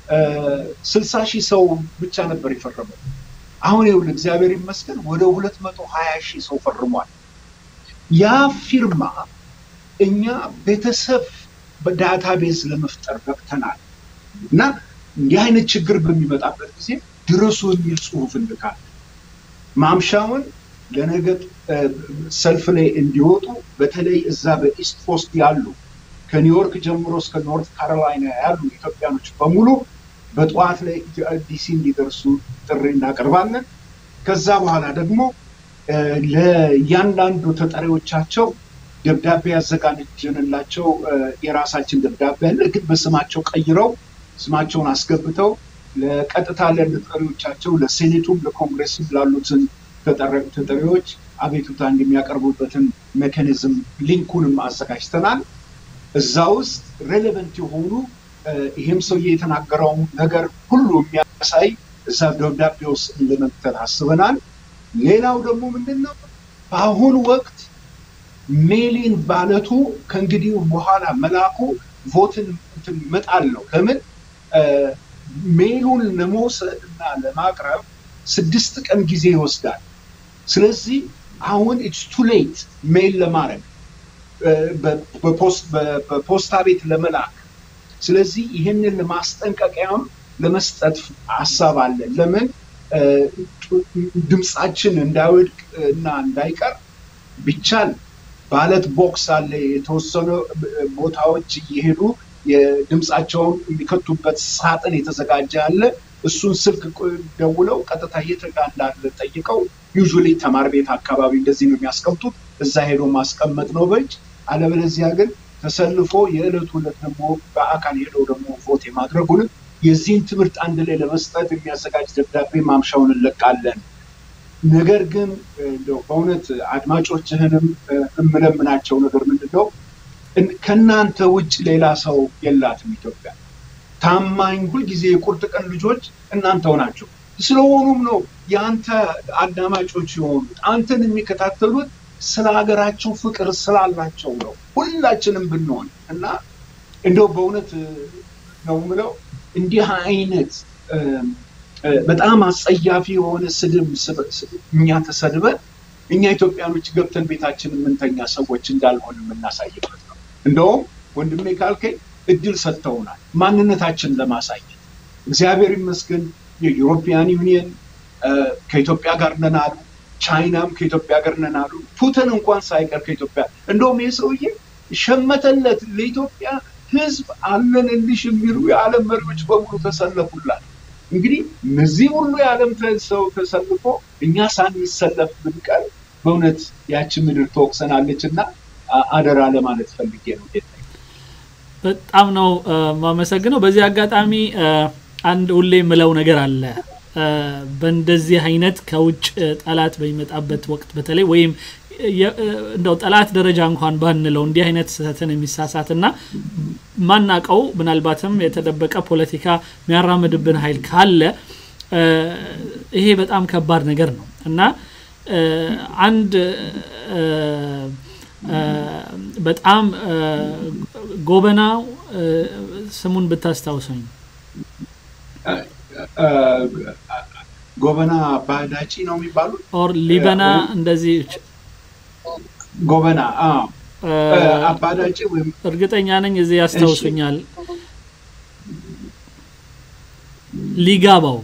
ስልሳ ሺህ ሰው ብቻ ነበር የፈረመው። አሁን ይሁን እግዚአብሔር ይመስገን ወደ ሁለት መቶ ሀያ ሺህ ሰው ፈርሟል። ያ ፊርማ እኛ ቤተሰብ በዳታቤዝ ለመፍጠር ገብተናል እና እንዲህ አይነት ችግር በሚመጣበት ጊዜ ድረሱ የሚል ጽሁፍ እንልካለን። ማምሻውን ለነገ ሰልፍ ላይ እንዲወጡ በተለይ እዛ በኢስት ኮስት ያሉ ከኒውዮርክ ጀምሮ እስከ ኖርት ካሮላይና ያሉ ኢትዮጵያኖች በሙሉ በጠዋት ላይ ዲሲ እንዲደርሱ ጥሪ እናቀርባለን። ከዛ በኋላ ደግሞ ለእያንዳንዱ ተጠሪዎቻቸው ደብዳቤ ያዘጋጀንላቸው የራሳችን ደብዳቤ አለ። ግን በስማቸው ቀይረው ስማቸውን አስገብተው ለቀጥታ ለተጠሪዎቻቸው ለሴኔቱም ለኮንግሬስም ላሉትን ተጠሪዎች አቤቱታ እንደሚያቀርቡበትን ሜካኒዝም ሊንኩንም አዘጋጅተናል። እዛ ውስጥ ሬሌቨንት የሆኑ ይህም ሰውዬ የተናገረው ነገር ሁሉ የሚያሳይ እዛ ደብዳቤ ውስጥ ለመክተት አስበናል። ሌላው ደግሞ ምንድን ነው በአሁኑ ወቅት ሜሊን ባለቱ ከእንግዲህ በኋላ መላኩ ቮትን መጣል ነው። ለምን ሜሉን ለመውሰድ እና ለማቅረብ ስድስት ቀን ጊዜ ይወስዳል። ስለዚህ አሁን ኢትስ ቱ ሌት ሜል ለማድረግ በፖስታ ቤት ለመላክ ስለዚህ ይህንን ማስጠንቀቂያም ለመስጠት ሀሳብ አለን። ለምን ድምፃችን እንዳይወድቅ እና እንዳይቀር ቢቻል ባለት ቦክስ አለ። የተወሰኑ ቦታዎች እየሄዱ የድምፃቸውን የሚከቱበት ሳጥን የተዘጋጀ አለ። እሱን ስልክ ደውለው ቀጥታ የት ጋ እንዳለ ጠይቀው ዩዥዋሊ ተማር ቤት አካባቢ እንደዚህ ነው የሚያስቀምጡት። እዛ ሄዶ ማስቀመጥ ነው በእጅ። አለበለዚያ ግን ተሰልፎ የዕለቱ ዕለት ደግሞ በአካል ሄደው ደግሞ ቮት የማድረጉንም የዚህን ትምህርት አንድ ላይ ለመስጠት የሚያዘጋጅ ደብዳቤ ማምሻውን እንለቃለን። ነገር ግን በእውነት አድማጮችህንም የምለምናቸው ነገር ምንድን ነው ከእናንተ ውጭ ሌላ ሰው የላትም ኢትዮጵያ። ታማኝ ሁልጊዜ የቁርጥ ቀን ልጆች እናንተው ናቸው። ስለሆኑም ነው የአንተ አዳማጮች የሆኑት አንተን የሚከታተሉት ስለ ሀገራቸው ፍቅር ስላላቸው ነው። ሁላችንም ብንሆን እና እንደው በእውነት ነው ምለው እንዲህ አይነት በጣም አጸያፊ የሆነ ስድብ እኛ ተሰድበን እኛ ኢትዮጵያኖች ገብተን ቤታችን የምንተኛ ሰዎች እንዳልሆን የምናሳይበት ነው። እንደውም ወንድሜ ካልከኝ እድል ሰጥተውናል ማንነታችን ለማሳየት። እግዚአብሔር ይመስገን የዩሮፒያን ዩኒየን ከኢትዮጵያ ጋር ነን አሉ። ቻይናም ከኢትዮጵያ ጋር ነን አሉ። ፑቲን እንኳን ሳይቀር ከኢትዮጵያ እንደውም ይህ ሰውዬ ሸመተለት ለኢትዮጵያ ሕዝብ አለንልሽ የሚሉ የዓለም መሪዎች በሙሉ ተሰለፉላት። እንግዲህ እነዚህ ሁሉ የዓለም ሰው ተሰልፎ እኛ ሳንሰለፍ ብንቀር በእውነት ያቺ ምድር ትወቅሰናለች እና አደራ ለማለት ፈልጌ ነው። ጌታ በጣም ነው ማመሰግነው። በዚህ አጋጣሚ አንድ ሁሌ የምለው ነገር አለ። በእንደዚህ አይነት ከውጭ ጠላት በሚመጣበት ወቅት በተለይ ወይም እንደው ጠላት ደረጃ እንኳን ባንለው እንዲህ አይነት ስህተትን የሚሳሳትና ማናቀው ምናልባትም የተደበቀ ፖለቲካ የሚያራምድብን ኃይል ካለ ይሄ በጣም ከባድ ነገር ነው እና አንድ በጣም ጎበናው ስሙን ብታስታውሰኝ ጎበና ባህዳጪ ነው የሚባሉት ኦር ሊበና እንደዚህ ጎበና አባዳጭ ወይም እርግጠኛ ነኝ እዚህ ያስታውሱኛል። ሊጋባው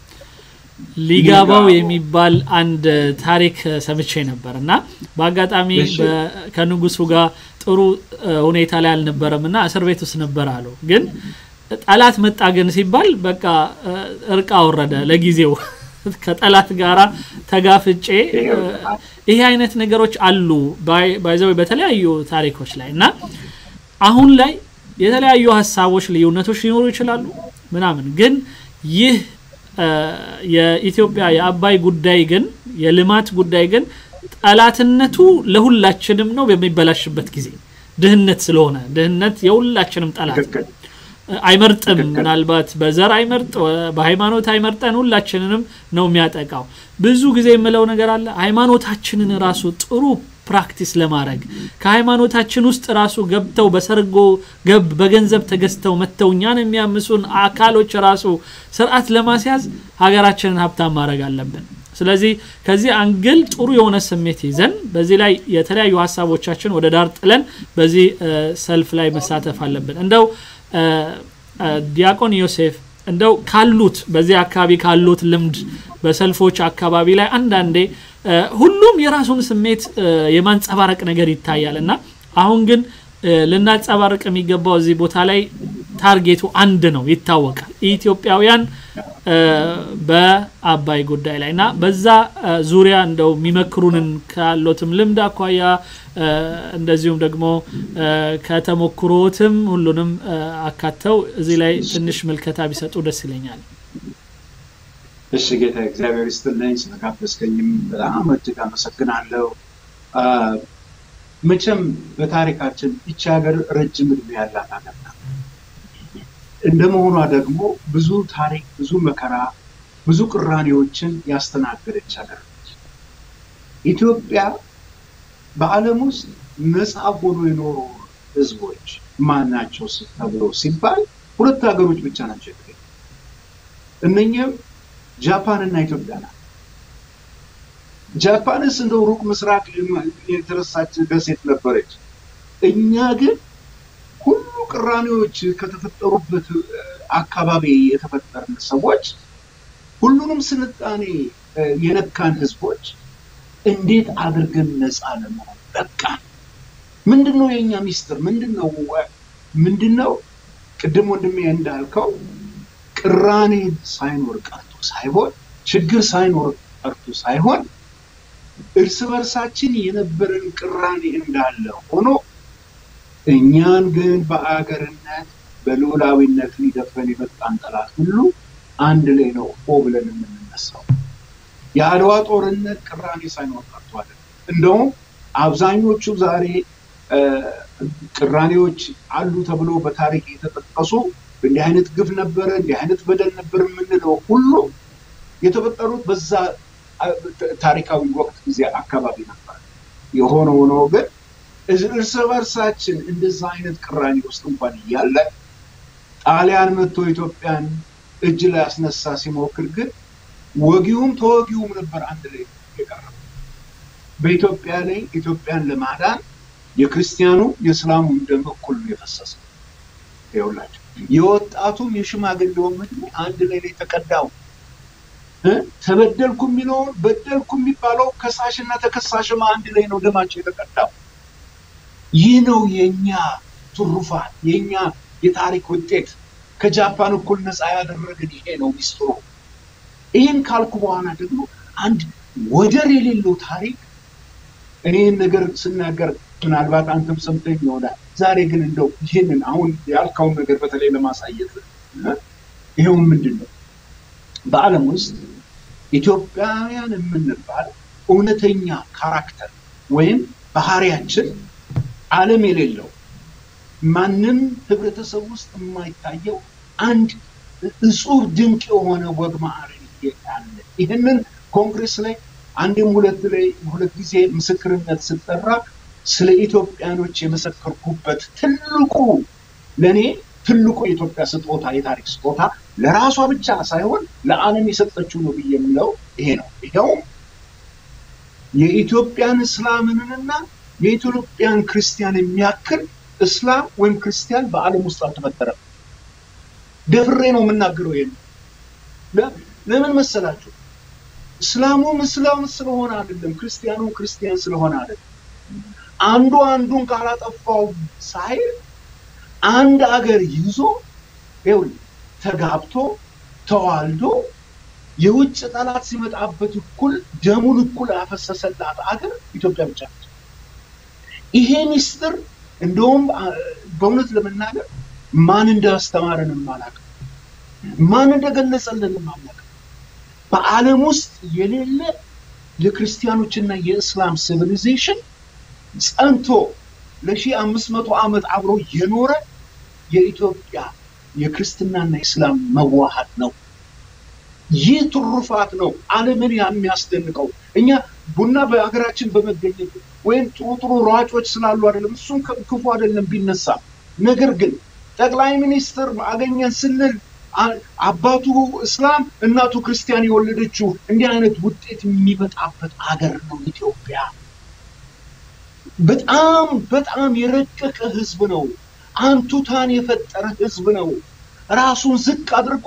ሊጋባው የሚባል አንድ ታሪክ ሰምቼ ነበር እና በአጋጣሚ ከንጉሱ ጋር ጥሩ ሁኔታ ላይ አልነበረም እና እስር ቤት ውስጥ ነበር አሉ። ግን ጠላት መጣ ግን ሲባል በቃ እርቅ አወረደ ለጊዜው ከጠላት ጋራ ተጋፍጬ ይሄ አይነት ነገሮች አሉ ባይዘው በተለያዩ ታሪኮች ላይ እና አሁን ላይ የተለያዩ ሀሳቦች ልዩነቶች ሊኖሩ ይችላሉ ምናምን ግን ይህ የኢትዮጵያ የአባይ ጉዳይ ግን የልማት ጉዳይ ግን ጠላትነቱ ለሁላችንም ነው በሚበላሽበት ጊዜ ድህነት ስለሆነ ድህነት የሁላችንም ጠላት አይመርጥም ምናልባት በዘር አይመርጥ በሃይማኖት አይመርጠን ሁላችንንም ነው የሚያጠቃው ብዙ ጊዜ የምለው ነገር አለ ሃይማኖታችንን ራሱ ጥሩ ፕራክቲስ ለማድረግ ከሃይማኖታችን ውስጥ ራሱ ገብተው በሰርጎ ገብ በገንዘብ ተገዝተው መጥተው እኛን የሚያምሱን አካሎች ራሱ ስርዓት ለማስያዝ ሀገራችንን ሀብታም ማድረግ አለብን ስለዚህ ከዚህ አንግል ጥሩ የሆነ ስሜት ይዘን በዚህ ላይ የተለያዩ ሀሳቦቻችን ወደ ዳር ጥለን በዚህ ሰልፍ ላይ መሳተፍ አለብን እንደው ዲያቆን ዮሴፍ እንደው ካሉት በዚህ አካባቢ ካሉት ልምድ በሰልፎች አካባቢ ላይ አንዳንዴ ሁሉም የራሱን ስሜት የማንጸባረቅ ነገር ይታያል እና አሁን ግን ልናንጸባረቅ የሚገባው እዚህ ቦታ ላይ ታርጌቱ አንድ ነው ይታወቃል ኢትዮጵያውያን በአባይ ጉዳይ ላይ እና በዛ ዙሪያ እንደው የሚመክሩንን ካሎትም ልምድ አኳያ እንደዚሁም ደግሞ ከተሞክሮትም ሁሉንም አካተው እዚህ ላይ ትንሽ ምልከታ ቢሰጡ ደስ ይለኛል እሺ ጌታ እግዚአብሔር ይስጥልኝ ስለጋበዝከኝም በጣም እጅግ አመሰግናለሁ መቼም በታሪካችን ይቺ ሀገር ረጅም እድሜ ያላት ሀገር ናት እንደመሆኗ ደግሞ ብዙ ታሪክ ብዙ መከራ ብዙ ቅራኔዎችን ያስተናገደች ሀገር ነች ኢትዮጵያ በአለም ውስጥ ነፃ ሆኖ የኖሩ ህዝቦች ማን ናቸው ተብሎ ሲባል ሁለት ሀገሮች ብቻ ናቸው የተገኙ እነኛም ጃፓን እና ኢትዮጵያ ናት ጃፓንስ እንደው ሩቅ ምስራቅ የተረሳች ደሴት ነበረች እኛ ግን ሁሉ ቅራኔዎች ከተፈጠሩበት አካባቢ የተፈጠርን ሰዎች ሁሉንም ስልጣኔ የነካን ህዝቦች እንዴት አድርገን ነፃ ለመሆን በቃ ምንድን ነው የእኛ ሚስጥር ምንድን ነው ምንድን ነው ቅድም ወንድሜ እንዳልከው ቅራኔ ሳይኖር ቀርቶ ሳይሆን ችግር ሳይኖር ቀርቶ ሳይሆን እርስ በርሳችን የነበረን ቅራኔ እንዳለ ሆኖ እኛን ግን በአገርነት በልዑላዊነት ሊደፍረን የመጣን ጠላት ሁሉ አንድ ላይ ነው ሆ ብለን የምንነሳው የአድዋ ጦርነት ቅራኔ ሳይኖር ቀርቷል እንደውም አብዛኞቹ ዛሬ ቅራኔዎች አሉ ተብሎ በታሪክ የተጠቀሱ እንዲህ አይነት ግፍ ነበረ እንዲህ አይነት በደል ነበር የምንለው ሁሉ የተፈጠሩት በዛ ታሪካዊ ወቅት ጊዜ አካባቢ ነበር። የሆነ ሆኖ ግን እርስ በርሳችን እንደዛ አይነት ቅራኔ ውስጥ እንኳን እያለ ጣሊያን መጥቶ ኢትዮጵያን እጅ ላይ ያስነሳ ሲሞክር ግን ወጊውም ተወጊውም ነበር አንድ ላይ የቀረበው። በኢትዮጵያ ላይ ኢትዮጵያን ለማዳን የክርስቲያኑ የእስላሙም ደም እኩል ነው የፈሰሰው። ይኸውላችሁ የወጣቱም የሽማግሌውም ዕድሜ አንድ ላይ ላይ ተቀዳው። ተበደልኩ የሚለውን በደልኩ የሚባለው ከሳሽና ተከሳሽም አንድ ላይ ነው ደማቸው የተቀዳው። ይህ ነው የኛ ትሩፋት፣ የኛ የታሪክ ውጤት። ከጃፓን እኩል ነፃ ያደረግን ይሄ ነው ሚስጥሩ። ይህን ካልኩ በኋላ ደግሞ አንድ ወደር የሌለው ታሪክ እኔን ነገር ስናገር ምናልባት አንተም ሰምተኝ ይሆናል። ዛሬ ግን እንደው ይህንን አሁን ያልከውን ነገር በተለይ ለማሳየት ይኸው ምንድን ነው በዓለም ውስጥ ኢትዮጵያውያን የምንባል እውነተኛ ካራክተር ወይም ባህሪያችን ዓለም የሌለው ማንም ህብረተሰብ ውስጥ የማይታየው አንድ እጹብ ድንቅ የሆነ ወግ ማዕረግ አለ። ይህንን ኮንግሬስ ላይ አንድም ሁለት ላይ ሁለት ጊዜ ምስክርነት ስጠራ ስለ ኢትዮጵያኖች የመሰከርኩበት ትልቁ ለእኔ ትልቁ የኢትዮጵያ ስጦታ የታሪክ ስጦታ ለራሷ ብቻ ሳይሆን ለዓለም የሰጠችው ነው ብዬ የምለው ይሄ ነው። ይኸውም የኢትዮጵያን እስላምንና የኢትዮጵያን ክርስቲያን የሚያክል እስላም ወይም ክርስቲያን በዓለም ውስጥ አልተፈጠረም። ደፍሬ ነው የምናገረው። ይሄን ለምን መሰላችሁ? እስላሙም እስላም ስለሆነ አይደለም፣ ክርስቲያኑም ክርስቲያን ስለሆነ አይደለም። አንዱ አንዱን ካላጠፋው ሳይል አንድ አገር ይዞ ይኸውልህ ተጋብቶ ተዋልዶ የውጭ ጠላት ሲመጣበት እኩል ደሙን እኩል ያፈሰሰላት አገር ኢትዮጵያ ብቻ ነች። ይሄ ሚስጥር እንደውም በእውነት ለመናገር ማን እንዳስተማረን አላውቅም፣ ማን እንደገለጸልን አላውቅም። በዓለም ውስጥ የሌለ የክርስቲያኖችና የእስላም ሲቪሊዜሽን ጸንቶ ለሺህ አምስት መቶ ዓመት አብሮ የኖረ የኢትዮጵያ የክርስትናና የእስላም መዋሃድ ነው። ይህ ትሩፋት ነው ዓለምን የሚያስደንቀው። እኛ ቡና በሀገራችን በመገኘቱ ወይም ጥሩ ጥሩ ሯጮች ስላሉ አይደለም፣ እሱም ክፉ አይደለም ቢነሳ። ነገር ግን ጠቅላይ ሚኒስትር አገኘን ስንል አባቱ እስላም እናቱ ክርስቲያን የወለደችው እንዲህ አይነት ውጤት የሚመጣበት አገር ነው ኢትዮጵያ። በጣም በጣም የረቀቀ ህዝብ ነው። አንቱታን የፈጠረ ህዝብ ነው። ራሱን ዝቅ አድርጎ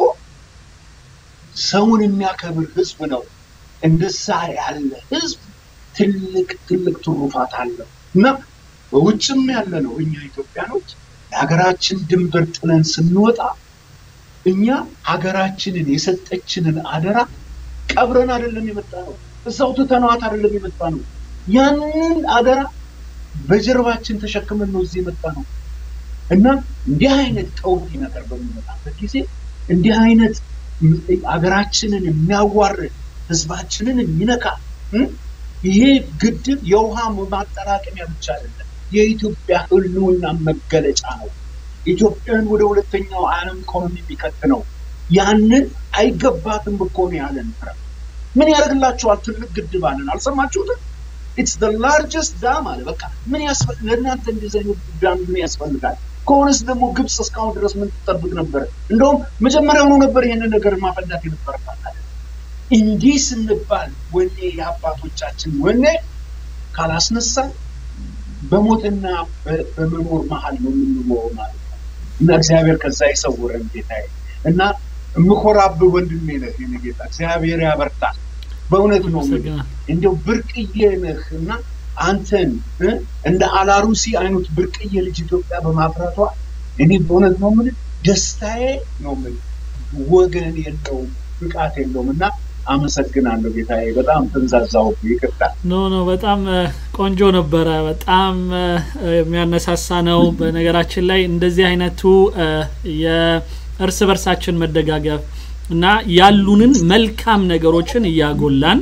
ሰውን የሚያከብር ህዝብ ነው። እንደዛ ያለ ህዝብ ትልቅ ትልቅ ትሩፋት አለው እና በውጭም ያለ ነው እኛ ኢትዮጵያኖች የሀገራችን ድንበር ጥለን ስንወጣ እኛ ሀገራችንን የሰጠችንን አደራ ቀብረን አይደለም የመጣ ነው። እዛው ትተነዋት አይደለም የመጣ ነው። ያንን አደራ በጀርባችን ተሸክመን ነው እዚህ የመጣ ነው እና እንዲህ አይነት ቀውጢ ነገር በሚመጣበት ጊዜ እንዲህ አይነት ሀገራችንን የሚያዋርድ ህዝባችንን የሚነካ ይሄ ግድብ የውሃ ማጠራቀሚያ ብቻ አይደለም፣ የኢትዮጵያ ህልውና መገለጫ ነው። ኢትዮጵያን ወደ ሁለተኛው ዓለም ኢኮኖሚ የሚከት ነው። ያንን አይገባትም እኮ ነው ያለን። ምን ያደርግላችኋል? ትልቅ ግድብ አለን። አልሰማችሁትም? ኢትስ ዘ ላርጀስት ዳም አለ። በቃ ምን ያስፈልግ ለእናንተ እንደዚህ አይነት ዳም ምን ያስፈልጋል? ከሆነስ ደግሞ ግብፅ እስካሁን ድረስ ምን ትጠብቅ ነበር? እንደውም መጀመሪያውኑ ነበር ይሄንን ነገር ማፈዳት የነበረባት። እንዲህ ስንባል ወኔ የአባቶቻችን ወኔ ካላስነሳ በሞትና በመኖር መሀል ነው የምንኖረው ማለት ነው። እና እግዚአብሔር ከዛ ይሰውረን ጌታዬ። እና የምኮራብህ ወንድሜ ነህ የኔ ጌታ፣ እግዚአብሔር ያበርታል። በእውነት ነው እንዲያው ብርቅዬ ነህ እና አንተን እንደ አላሩሲ አይነት ብርቅዬ ልጅ ኢትዮጵያ በማፍራቷ እኔ በእውነት ነው የምልህ ደስታዬ ነው የምልህ። ወገን የለውም ብቃት የለውም እና አመሰግናለሁ ጌታዬ። በጣም ተንዛዛው፣ ይቅርታ። ኖ ኖ፣ በጣም ቆንጆ ነበረ። በጣም የሚያነሳሳ ነው። በነገራችን ላይ እንደዚህ አይነቱ የእርስ በርሳችን መደጋገፍ እና ያሉንን መልካም ነገሮችን እያጎላን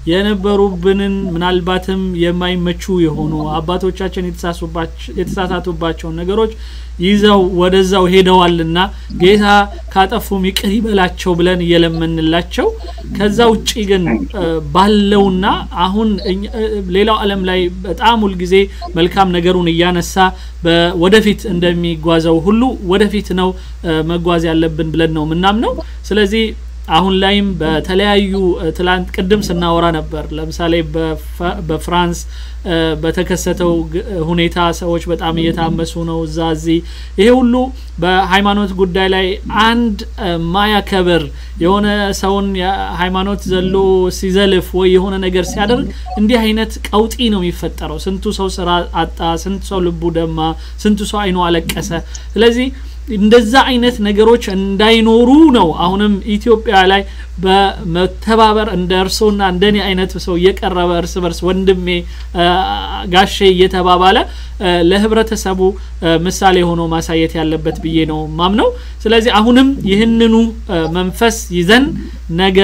የነበሩብንን ምናልባትም የማይመቹ የሆኑ አባቶቻችን የተሳሳቱባቸውን ነገሮች ይዘው ወደዛው ሄደዋልና ጌታ ካጠፉም ይቅር ይበላቸው ብለን እየለመንላቸው ከዛ ውጪ ግን ባለውና አሁን ሌላው ዓለም ላይ በጣም ሁልጊዜ መልካም ነገሩን እያነሳ ወደፊት እንደሚጓዘው ሁሉ ወደፊት ነው መጓዝ ያለብን ብለን ነው የምናምነው። ስለዚህ አሁን ላይም በተለያዩ ትላንት ቅድም ስናወራ ነበር። ለምሳሌ በፍራንስ በተከሰተው ሁኔታ ሰዎች በጣም እየታመሱ ነው። እዛ እዚህ ይሄ ሁሉ በሃይማኖት ጉዳይ ላይ አንድ ማያከብር የሆነ ሰውን ሃይማኖት ዘሎ ሲዘልፍ ወይ የሆነ ነገር ሲያደርግ እንዲህ አይነት ቀውጢ ነው የሚፈጠረው። ስንቱ ሰው ስራ አጣ፣ ስንቱ ሰው ልቡ ደማ፣ ስንቱ ሰው አይኑ አለቀሰ። ስለዚህ እንደዛ አይነት ነገሮች እንዳይኖሩ ነው አሁንም ኢትዮጵያ ላይ በመተባበር እንደ እርሶና እንደኔ አይነት ሰው እየቀረበ እርስ በርስ ወንድሜ ጋሼ እየተባባለ ለህብረተሰቡ ምሳሌ ሆኖ ማሳየት ያለበት ብዬ ነው ማምነው። ስለዚህ አሁንም ይህንኑ መንፈስ ይዘን ነገ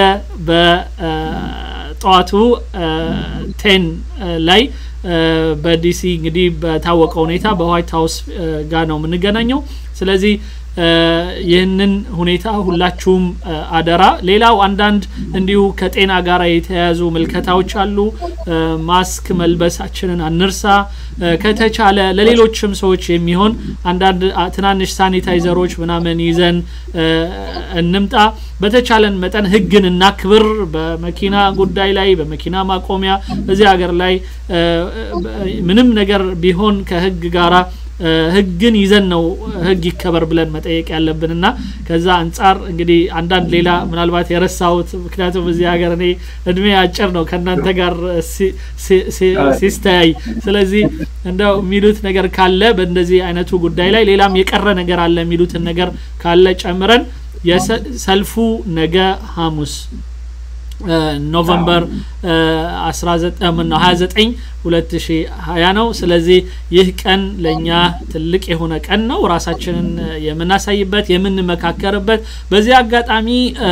በጠዋቱ ቴን ላይ በዲሲ እንግዲህ በታወቀ ሁኔታ በዋይት ሀውስ ጋር ነው የምንገናኘው። ስለዚህ ይህንን ሁኔታ ሁላችሁም አደራ። ሌላው አንዳንድ እንዲሁ ከጤና ጋር የተያያዙ ምልከታዎች አሉ። ማስክ መልበሳችንን አንርሳ። ከተቻለ ለሌሎችም ሰዎች የሚሆን አንዳንድ ትናንሽ ሳኒታይዘሮች ምናምን ይዘን እንምጣ። በተቻለን መጠን ህግን እናክብር። በመኪና ጉዳይ ላይ በመኪና ማቆሚያ እዚህ ሀገር ላይ ምንም ነገር ቢሆን ከህግ ጋራ ህግን ይዘን ነው ህግ ይከበር ብለን መጠየቅ ያለብንና ከዛ አንጻር እንግዲህ አንዳንድ ሌላ ምናልባት የረሳሁት ምክንያቱም እዚህ ሀገር እኔ እድሜ አጭር ነው ከእናንተ ጋር ሲስተያይ ስለዚህ እንደው የሚሉት ነገር ካለ በእንደዚህ አይነቱ ጉዳይ ላይ ሌላም የቀረ ነገር አለ የሚሉትን ነገር ካለ ጨምረን የሰልፉ ነገ ሐሙስ ኖቨምበር 29 2020 ነው። ስለዚህ ይህ ቀን ለእኛ ትልቅ የሆነ ቀን ነው፣ ራሳችንን የምናሳይበት የምንመካከርበት። በዚህ አጋጣሚ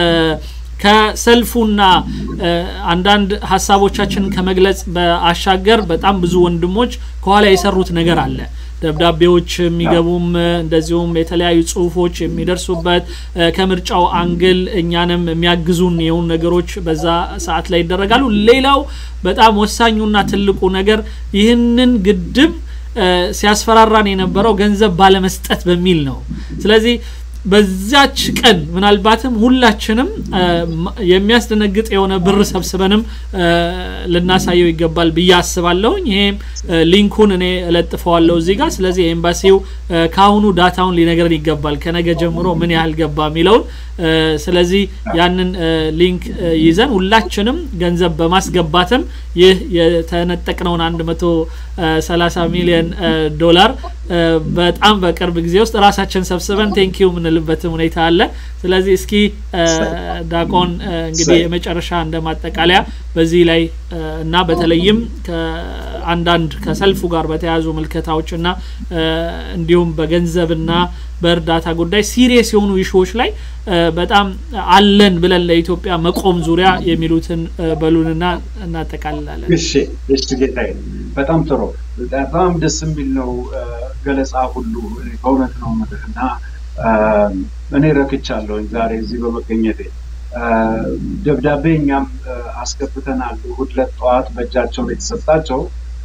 ከሰልፉና አንዳንድ ሀሳቦቻችን ከመግለጽ በአሻገር በጣም ብዙ ወንድሞች ከኋላ የሰሩት ነገር አለ። ደብዳቤዎች የሚገቡም እንደዚሁም የተለያዩ ጽሁፎች የሚደርሱበት ከምርጫው አንግል እኛንም የሚያግዙን የሆኑ ነገሮች በዛ ሰዓት ላይ ይደረጋሉ። ሌላው በጣም ወሳኙና ትልቁ ነገር ይህንን ግድብ ሲያስፈራራን የነበረው ገንዘብ ባለመስጠት በሚል ነው። ስለዚህ በዛች ቀን ምናልባትም ሁላችንም የሚያስደነግጥ የሆነ ብር ሰብስበንም ልናሳየው ይገባል ብዬ አስባለሁኝ። ይሄም ሊንኩን እኔ እለጥፈዋለሁ እዚህ ጋር። ስለዚህ ኤምባሲው ከአሁኑ ዳታውን ሊነግረን ይገባል ከነገ ጀምሮ ምን ያህል ገባ የሚለውን። ስለዚህ ያንን ሊንክ ይዘን ሁላችንም ገንዘብ በማስገባትም ይህ የተነጠቅነውን አንድ መቶ ሰላሳ ሚሊዮን ዶላር በጣም በቅርብ ጊዜ ውስጥ ራሳችን ሰብስበን ቴንኪዩ የምንልበትም ሁኔታ አለ። ስለዚህ እስኪ ዳቆን እንግዲህ የመጨረሻ እንደ ማጠቃለያ በዚህ ላይ እና በተለይም ከአንዳንድ ከሰልፉ ጋር በተያያዙ ምልከታዎች እና እንዲሁም በገንዘብና በእርዳታ ጉዳይ ሲሪየስ የሆኑ ኢሹዎች ላይ በጣም አለን ብለን ለኢትዮጵያ መቆም ዙሪያ የሚሉትን በሉንና እናጠቃልላለን። እሺ፣ እሺ ጌታዬ፣ በጣም ጥሩ፣ በጣም ደስ የሚል ነው ገለጻ ሁሉ በእውነት ነው የምልህ እና እኔ ረክቻለሁኝ ዛሬ እዚህ በመገኘቴ። ደብዳቤ እኛም አስገብተናል። እሑድ ዕለት ጠዋት በእጃቸው ላይ የተሰጣቸው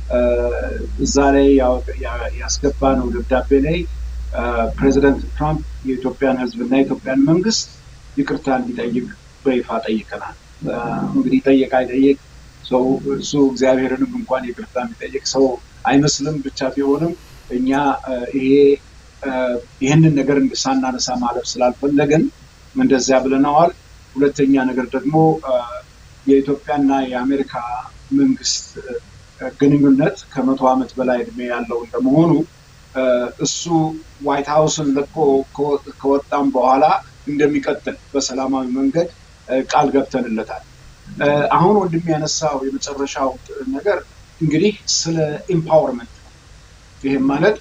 እዛ ላይ ያስገባነው ደብዳቤ ላይ ፕሬዚደንት ትራምፕ የኢትዮጵያን ሕዝብና የኢትዮጵያን መንግስት ይቅርታ እንዲጠይቅ በይፋ ጠይቀናል። እንግዲህ ጠየቅ አይጠየቅ ሰው እሱ እግዚአብሔርንም እንኳን ይቅርታ የሚጠይቅ ሰው አይመስልም። ብቻ ቢሆንም እኛ ይሄ ይህንን ነገር ሳናነሳ ማለፍ ስላልፈለግን እንደዚያ ብለነዋል። ሁለተኛ ነገር ደግሞ የኢትዮጵያና የአሜሪካ መንግስት ግንኙነት ከመቶ ዓመት በላይ እድሜ ያለው እንደመሆኑ እሱ ዋይት ሀውስን ለቆ ከወጣም በኋላ እንደሚቀጥል በሰላማዊ መንገድ ቃል ገብተንለታል። አሁን ወንድም ያነሳው የመጨረሻው ነገር እንግዲህ ስለ ኢምፓወርመንት ነው። ይህም ማለት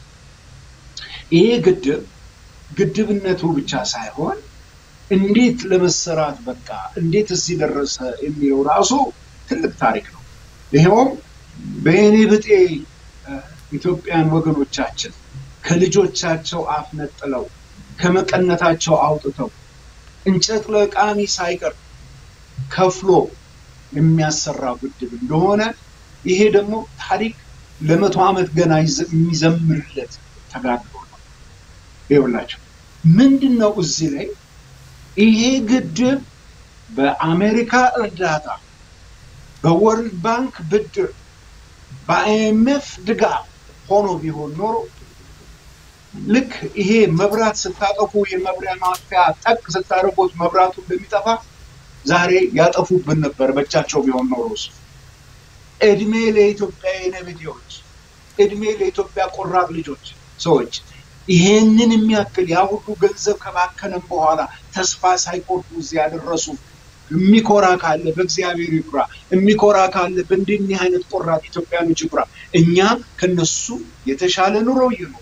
ይሄ ግድብ ግድብነቱ ብቻ ሳይሆን እንዴት ለመሰራት በቃ እንዴት እዚህ ደረሰ የሚለው ራሱ ትልቅ ታሪክ ነው። ይኸውም በየኔ ብጤ ኢትዮጵያን ወገኖቻችን ከልጆቻቸው አፍ ነጥለው ከመቀነታቸው አውጥተው እንጨት ለቃሚ ሳይቀር ከፍሎ የሚያሰራ ግድብ እንደሆነ ይሄ ደግሞ ታሪክ ለመቶ ዓመት ገና የሚዘምርለት ተጋድሎ ነው። ይኸውላቸው ምንድን ነው እዚህ ላይ ይሄ ግድብ በአሜሪካ እርዳታ፣ በወርልድ ባንክ ብድር፣ በአይኤምኤፍ ድጋፍ ሆኖ ቢሆን ኖሮ ልክ ይሄ መብራት ስታጠፉ የመብሪያ ማጥፊያ ጠቅ ስታደርጉት መብራቱ እንደሚጠፋ ዛሬ ያጠፉብን ነበር በእጃቸው ቢሆን ኖሮ እሱ። እድሜ ለኢትዮጵያ የነብዴዎች፣ እድሜ ለኢትዮጵያ ቆራጥ ልጆች ሰዎች ይሄንን የሚያክል ያ ሁሉ ገንዘብ ከባከነም በኋላ ተስፋ ሳይቆርጡ እዚህ ያደረሱ የሚኮራ ካለ በእግዚአብሔር ይኩራ፣ የሚኮራ ካለ በእንዲህ አይነት ቆራጥ ኢትዮጵያኖች ይኩራ። እኛ ከነሱ የተሻለ ኑሮ ይኖር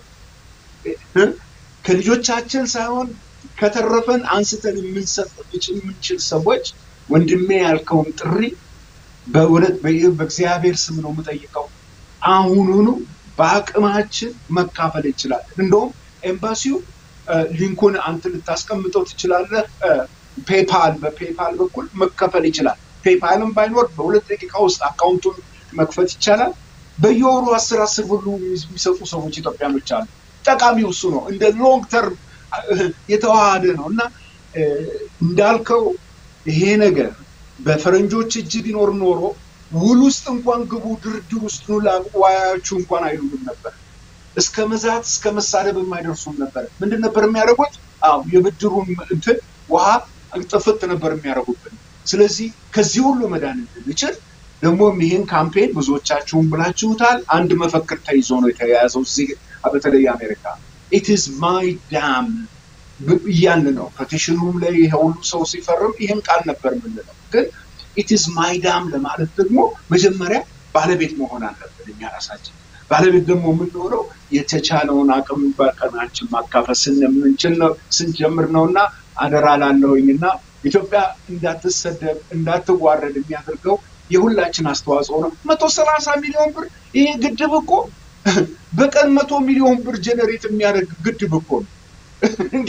ከልጆቻችን ሳይሆን ከተረፈን አንስተን የምንሰጥ የምንችል ሰዎች ወንድሜ ያልከውን ጥሪ በእውነት በእግዚአብሔር ስም ነው የምጠይቀው። አሁኑኑ በአቅማችን መካፈል እንችላለን። እንደውም ኤምባሲው ሊንኩን አንተ ልታስቀምጠው ትችላለህ። ፔፓል በፔፓል በኩል መከፈል ይችላል። ፔፓልም ባይኖር በሁለት ደቂቃ ውስጥ አካውንቱን መክፈት ይቻላል። በየወሩ አስር አስር ብሉ የሚሰጡ ሰዎች ኢትዮጵያኖች አሉ። ጠቃሚው እሱ ነው። እንደ ሎንግ ተርም የተዋሃደ ነው እና እንዳልከው ይሄ ነገር በፈረንጆች እጅ ቢኖር ኖሮ ውል ውስጥ እንኳን ግቡ፣ ድርድር ውስጥ ዋያችሁ እንኳን አይሉም ነበር። እስከ መዛት እስከ መሳደብ የማይደርሱም ነበር። ምንድን ነበር የሚያደርጉት? አዎ የብድሩን እንትን ውሃ ጥፍት ነበር የሚያደርጉብን። ስለዚህ ከዚህ ሁሉ መዳን እንድንችል ደግሞም ይህን ካምፔን ብዙዎቻችሁን ብላችሁታል። አንድ መፈክር ተይዞ ነው የተያያዘው እዚህ በተለይ አሜሪካ ኢትስ ማይ ዳም እያልን ነው። ፔቲሽኑም ላይ ይሄ ሁሉ ሰው ሲፈርም ይህን ቃል ነበር የምንለው። ግን ኢትስ ማይ ዳም ለማለት ደግሞ መጀመሪያ ባለቤት መሆን አለብን እኛ ራሳችን። ባለቤት ደግሞ የምንሆነው የተቻለውን አቅም በቀናችን ማካፈል ስንምንችል ነው ስንጀምር ነው እና አደራ ላለሁኝ እና ኢትዮጵያ እንዳትሰደብ እንዳትዋረድ የሚያደርገው የሁላችን አስተዋጽኦ ነው። መቶ ሰላሳ ሚሊዮን ብር ይሄ ግድብ እኮ በቀን መቶ ሚሊዮን ብር ጀነሬት የሚያደርግ ግድብ እኮ ነው እንዴ!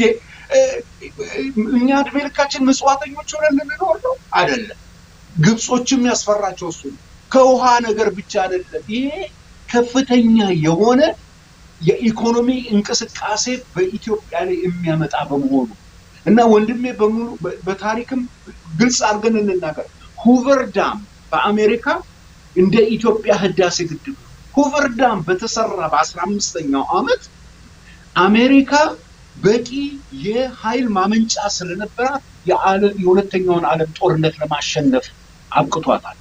እኛ እድሜ ልካችን ምጽዋተኞች ሆነን ልንኖር ነው? አይደለም። ግብጾችም ያስፈራቸው እሱ ነው። ከውሃ ነገር ብቻ አይደለም። ይሄ ከፍተኛ የሆነ የኢኮኖሚ እንቅስቃሴ በኢትዮጵያ ላይ የሚያመጣ በመሆኑ እና ወንድሜ በሙሉ በታሪክም ግልጽ አድርገን እንናገር ሁቨር ዳም በአሜሪካ እንደ ኢትዮጵያ ህዳሴ ግድብ ሁቨር ዳም በተሰራ በአስራ አምስተኛው ዓመት አሜሪካ በቂ የኃይል ማመንጫ ስለነበራት የሁለተኛውን ዓለም ጦርነት ለማሸነፍ አብቅቷታል።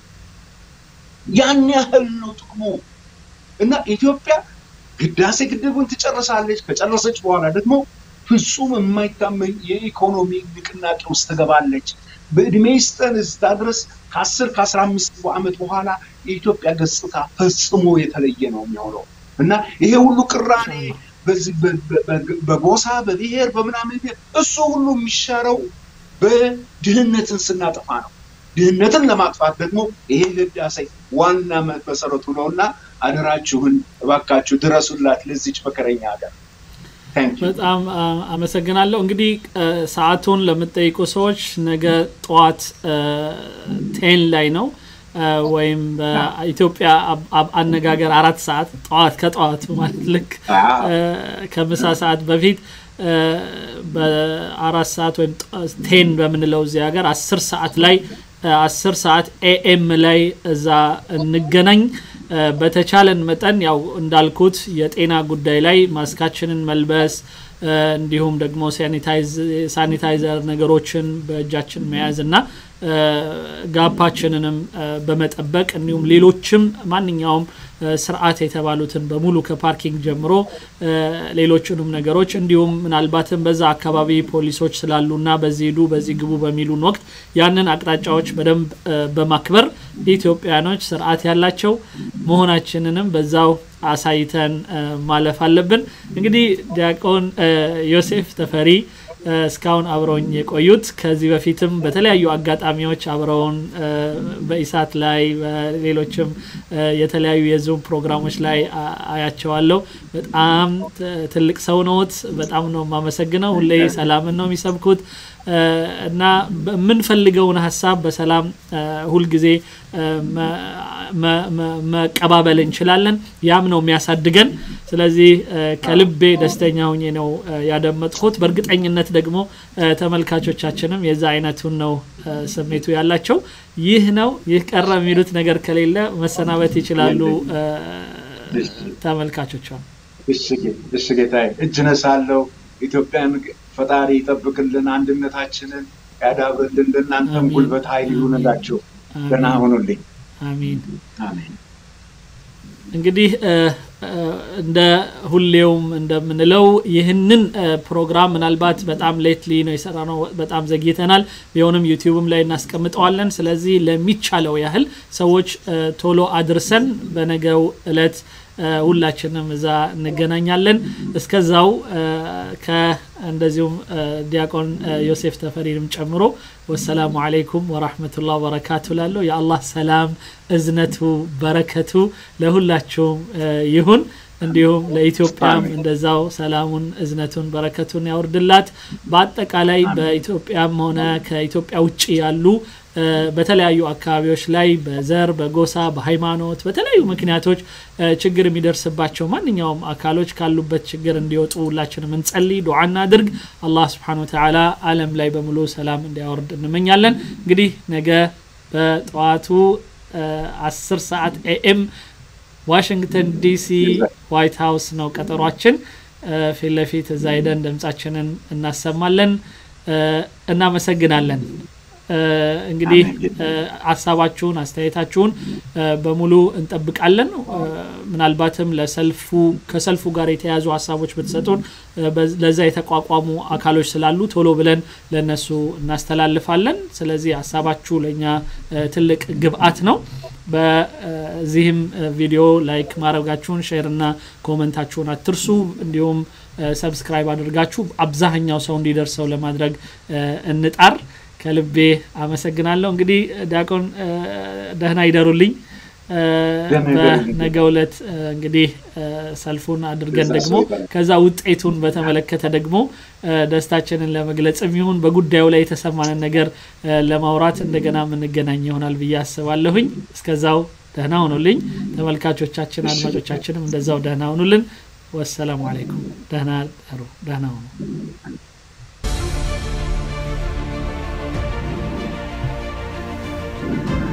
ያን ያህል ነው ጥቅሙ እና ኢትዮጵያ ህዳሴ ግድቡን ትጨርሳለች። ከጨረሰች በኋላ ደግሞ ፍጹም የማይታመን የኢኮኖሚ ንቅናቄ ውስጥ ትገባለች። በእድሜ ይስጠን እስታ ድረስ ከአስር ከአስራ አምስት ዓመት በኋላ የኢትዮጵያ ገጽታ ፈጽሞ የተለየ ነው የሚሆነው እና ይሄ ሁሉ ቅራኔ በጎሳ በብሔር በምናምን እሱ ሁሉ የሚሻረው በድህነትን ስናጠፋ ነው። ድህነትን ለማጥፋት ደግሞ ይሄ ህዳሴ ዋና መሰረቱ ነው እና አደራችሁን እባካችሁ ድረሱላት ለዚች መከረኛ ሀገር። በጣም አመሰግናለሁ። እንግዲህ ሰዓቱን ለምጠይቁ ሰዎች ነገ ጠዋት ቴን ላይ ነው ወይም በኢትዮጵያ አነጋገር አራት ሰዓት ጠዋት ከጠዋቱ ማለት ልክ ከምሳ ሰዓት በፊት በአራት ሰዓት ወይም ቴን በምንለው እዚህ ሀገር አስር ሰዓት ላይ አስር ሰዓት ኤኤም ላይ እዛ እንገናኝ። በተቻለን መጠን ያው እንዳልኩት የጤና ጉዳይ ላይ ማስካችንን መልበስ እንዲሁም ደግሞ ሳኒታይዘር ነገሮችን በእጃችን መያዝ እና ጋፓችንንም በመጠበቅ እንዲሁም ሌሎችም ማንኛውም ስርዓት የተባሉትን በሙሉ ከፓርኪንግ ጀምሮ ሌሎችንም ነገሮች እንዲሁም ምናልባትም በዛ አካባቢ ፖሊሶች ስላሉና በዚህ ሂዱ በዚህ ግቡ በሚሉን ወቅት ያንን አቅጣጫዎች በደንብ በማክበር ኢትዮጵያኖች ስርዓት ያላቸው መሆናችንንም በዛው አሳይተን ማለፍ አለብን። እንግዲህ ዲያቆን ዮሴፍ ተፈሪ እስካሁን አብረውኝ የቆዩት ከዚህ በፊትም በተለያዩ አጋጣሚዎች አብረውን በኢሳት ላይ በሌሎችም የተለያዩ የዙም ፕሮግራሞች ላይ አያቸዋለሁ። በጣም ትልቅ ሰው ነዎት። በጣም ነው የማመሰግነው። ሁሌ ሰላምን ነው የሚሰብኩት እና የምንፈልገውን ሀሳብ በሰላም ሁልጊዜ መቀባበል እንችላለን። ያም ነው የሚያሳድገን። ስለዚህ ከልቤ ደስተኛ ሁኜ ነው ያደመጥኩት። በእርግጠኝነት ደግሞ ተመልካቾቻችንም የዛ አይነቱን ነው ስሜቱ ያላቸው። ይህ ነው ይህ ቀረ የሚሉት ነገር ከሌለ መሰናበት ይችላሉ ተመልካቾቿ። እሺ ጌታዬ፣ እጅ ነሳለሁ። ኢትዮጵያን ፈጣሪ ይጠብቅልን፣ አንድነታችንን ያዳብርልን፣ ለእናንተም ጉልበት ኃይል ይሁንላችሁ። ደህና ሁኑልኝ። አሚን አሚን። እንግዲህ እንደ ሁሌውም እንደምንለው ይህንን ፕሮግራም ምናልባት በጣም ሌትሊ ነው የሰራ ነው፣ በጣም ዘግይተናል። ቢሆንም ዩቲዩብም ላይ እናስቀምጠዋለን። ስለዚህ ለሚቻለው ያህል ሰዎች ቶሎ አድርሰን በነገው እለት ሁላችንም እዛ እንገናኛለን። እስከዛው እንደዚሁም ዲያቆን ዮሴፍ ተፈሪንም ጨምሮ ወሰላሙ አለይኩም ወራህመቱላህ ወበረካቱ ላለው የአላህ ሰላም እዝነቱ በረከቱ ለሁላችሁም ይሁን። እንዲሁም ለኢትዮጵያም እንደዛው ሰላሙን እዝነቱን በረከቱን ያውርድላት። በአጠቃላይ በኢትዮጵያም ሆነ ከኢትዮጵያ ውጭ ያሉ በተለያዩ አካባቢዎች ላይ በዘር፣ በጎሳ፣ በሃይማኖት በተለያዩ ምክንያቶች ችግር የሚደርስባቸው ማንኛውም አካሎች ካሉበት ችግር እንዲወጡ ሁላችንም እንጸልይ፣ ዱዓ እናድርግ። አላህ ስብሓነ ወተዓላ ዓለም ላይ በሙሉ ሰላም እንዲያወርድ እንመኛለን። እንግዲህ ነገ በጠዋቱ አስር ሰዓት ኤኤም ዋሽንግተን ዲሲ ዋይት ሀውስ ነው ቀጠሯችን። ፊት ለፊት እዛ ሄደን ድምጻችንን እናሰማለን። እናመሰግናለን። እንግዲህ ሀሳባችሁን አስተያየታችሁን በሙሉ እንጠብቃለን። ምናልባትም ለሰልፉ ከሰልፉ ጋር የተያያዙ ሀሳቦች ብትሰጡን ለዛ የተቋቋሙ አካሎች ስላሉ ቶሎ ብለን ለነሱ እናስተላልፋለን። ስለዚህ ሀሳባችሁ ለእኛ ትልቅ ግብአት ነው። በዚህም ቪዲዮ ላይክ ማድረጋችሁን ሼር እና ኮመንታችሁን አትርሱ። እንዲሁም ሰብስክራይብ አድርጋችሁ አብዛኛው ሰው እንዲደርሰው ለማድረግ እንጣር። ከልቤ አመሰግናለሁ። እንግዲህ ዲያቆን ደህና ይደሩልኝ። በነገ ዕለት እንግዲህ ሰልፉን አድርገን ደግሞ ከዛ ውጤቱን በተመለከተ ደግሞ ደስታችንን ለመግለጽም ይሁን በጉዳዩ ላይ የተሰማንን ነገር ለማውራት እንደገና የምንገናኝ ይሆናል ብዬ አስባለሁኝ። እስከዛው ደህና ሁኑልኝ። ተመልካቾቻችን፣ አድማጮቻችንም እንደዛው ደህና ሁኑልን። ወሰላሙ አለይኩም። ደህና ደሩ። ደህና ሁኑ። Thank you.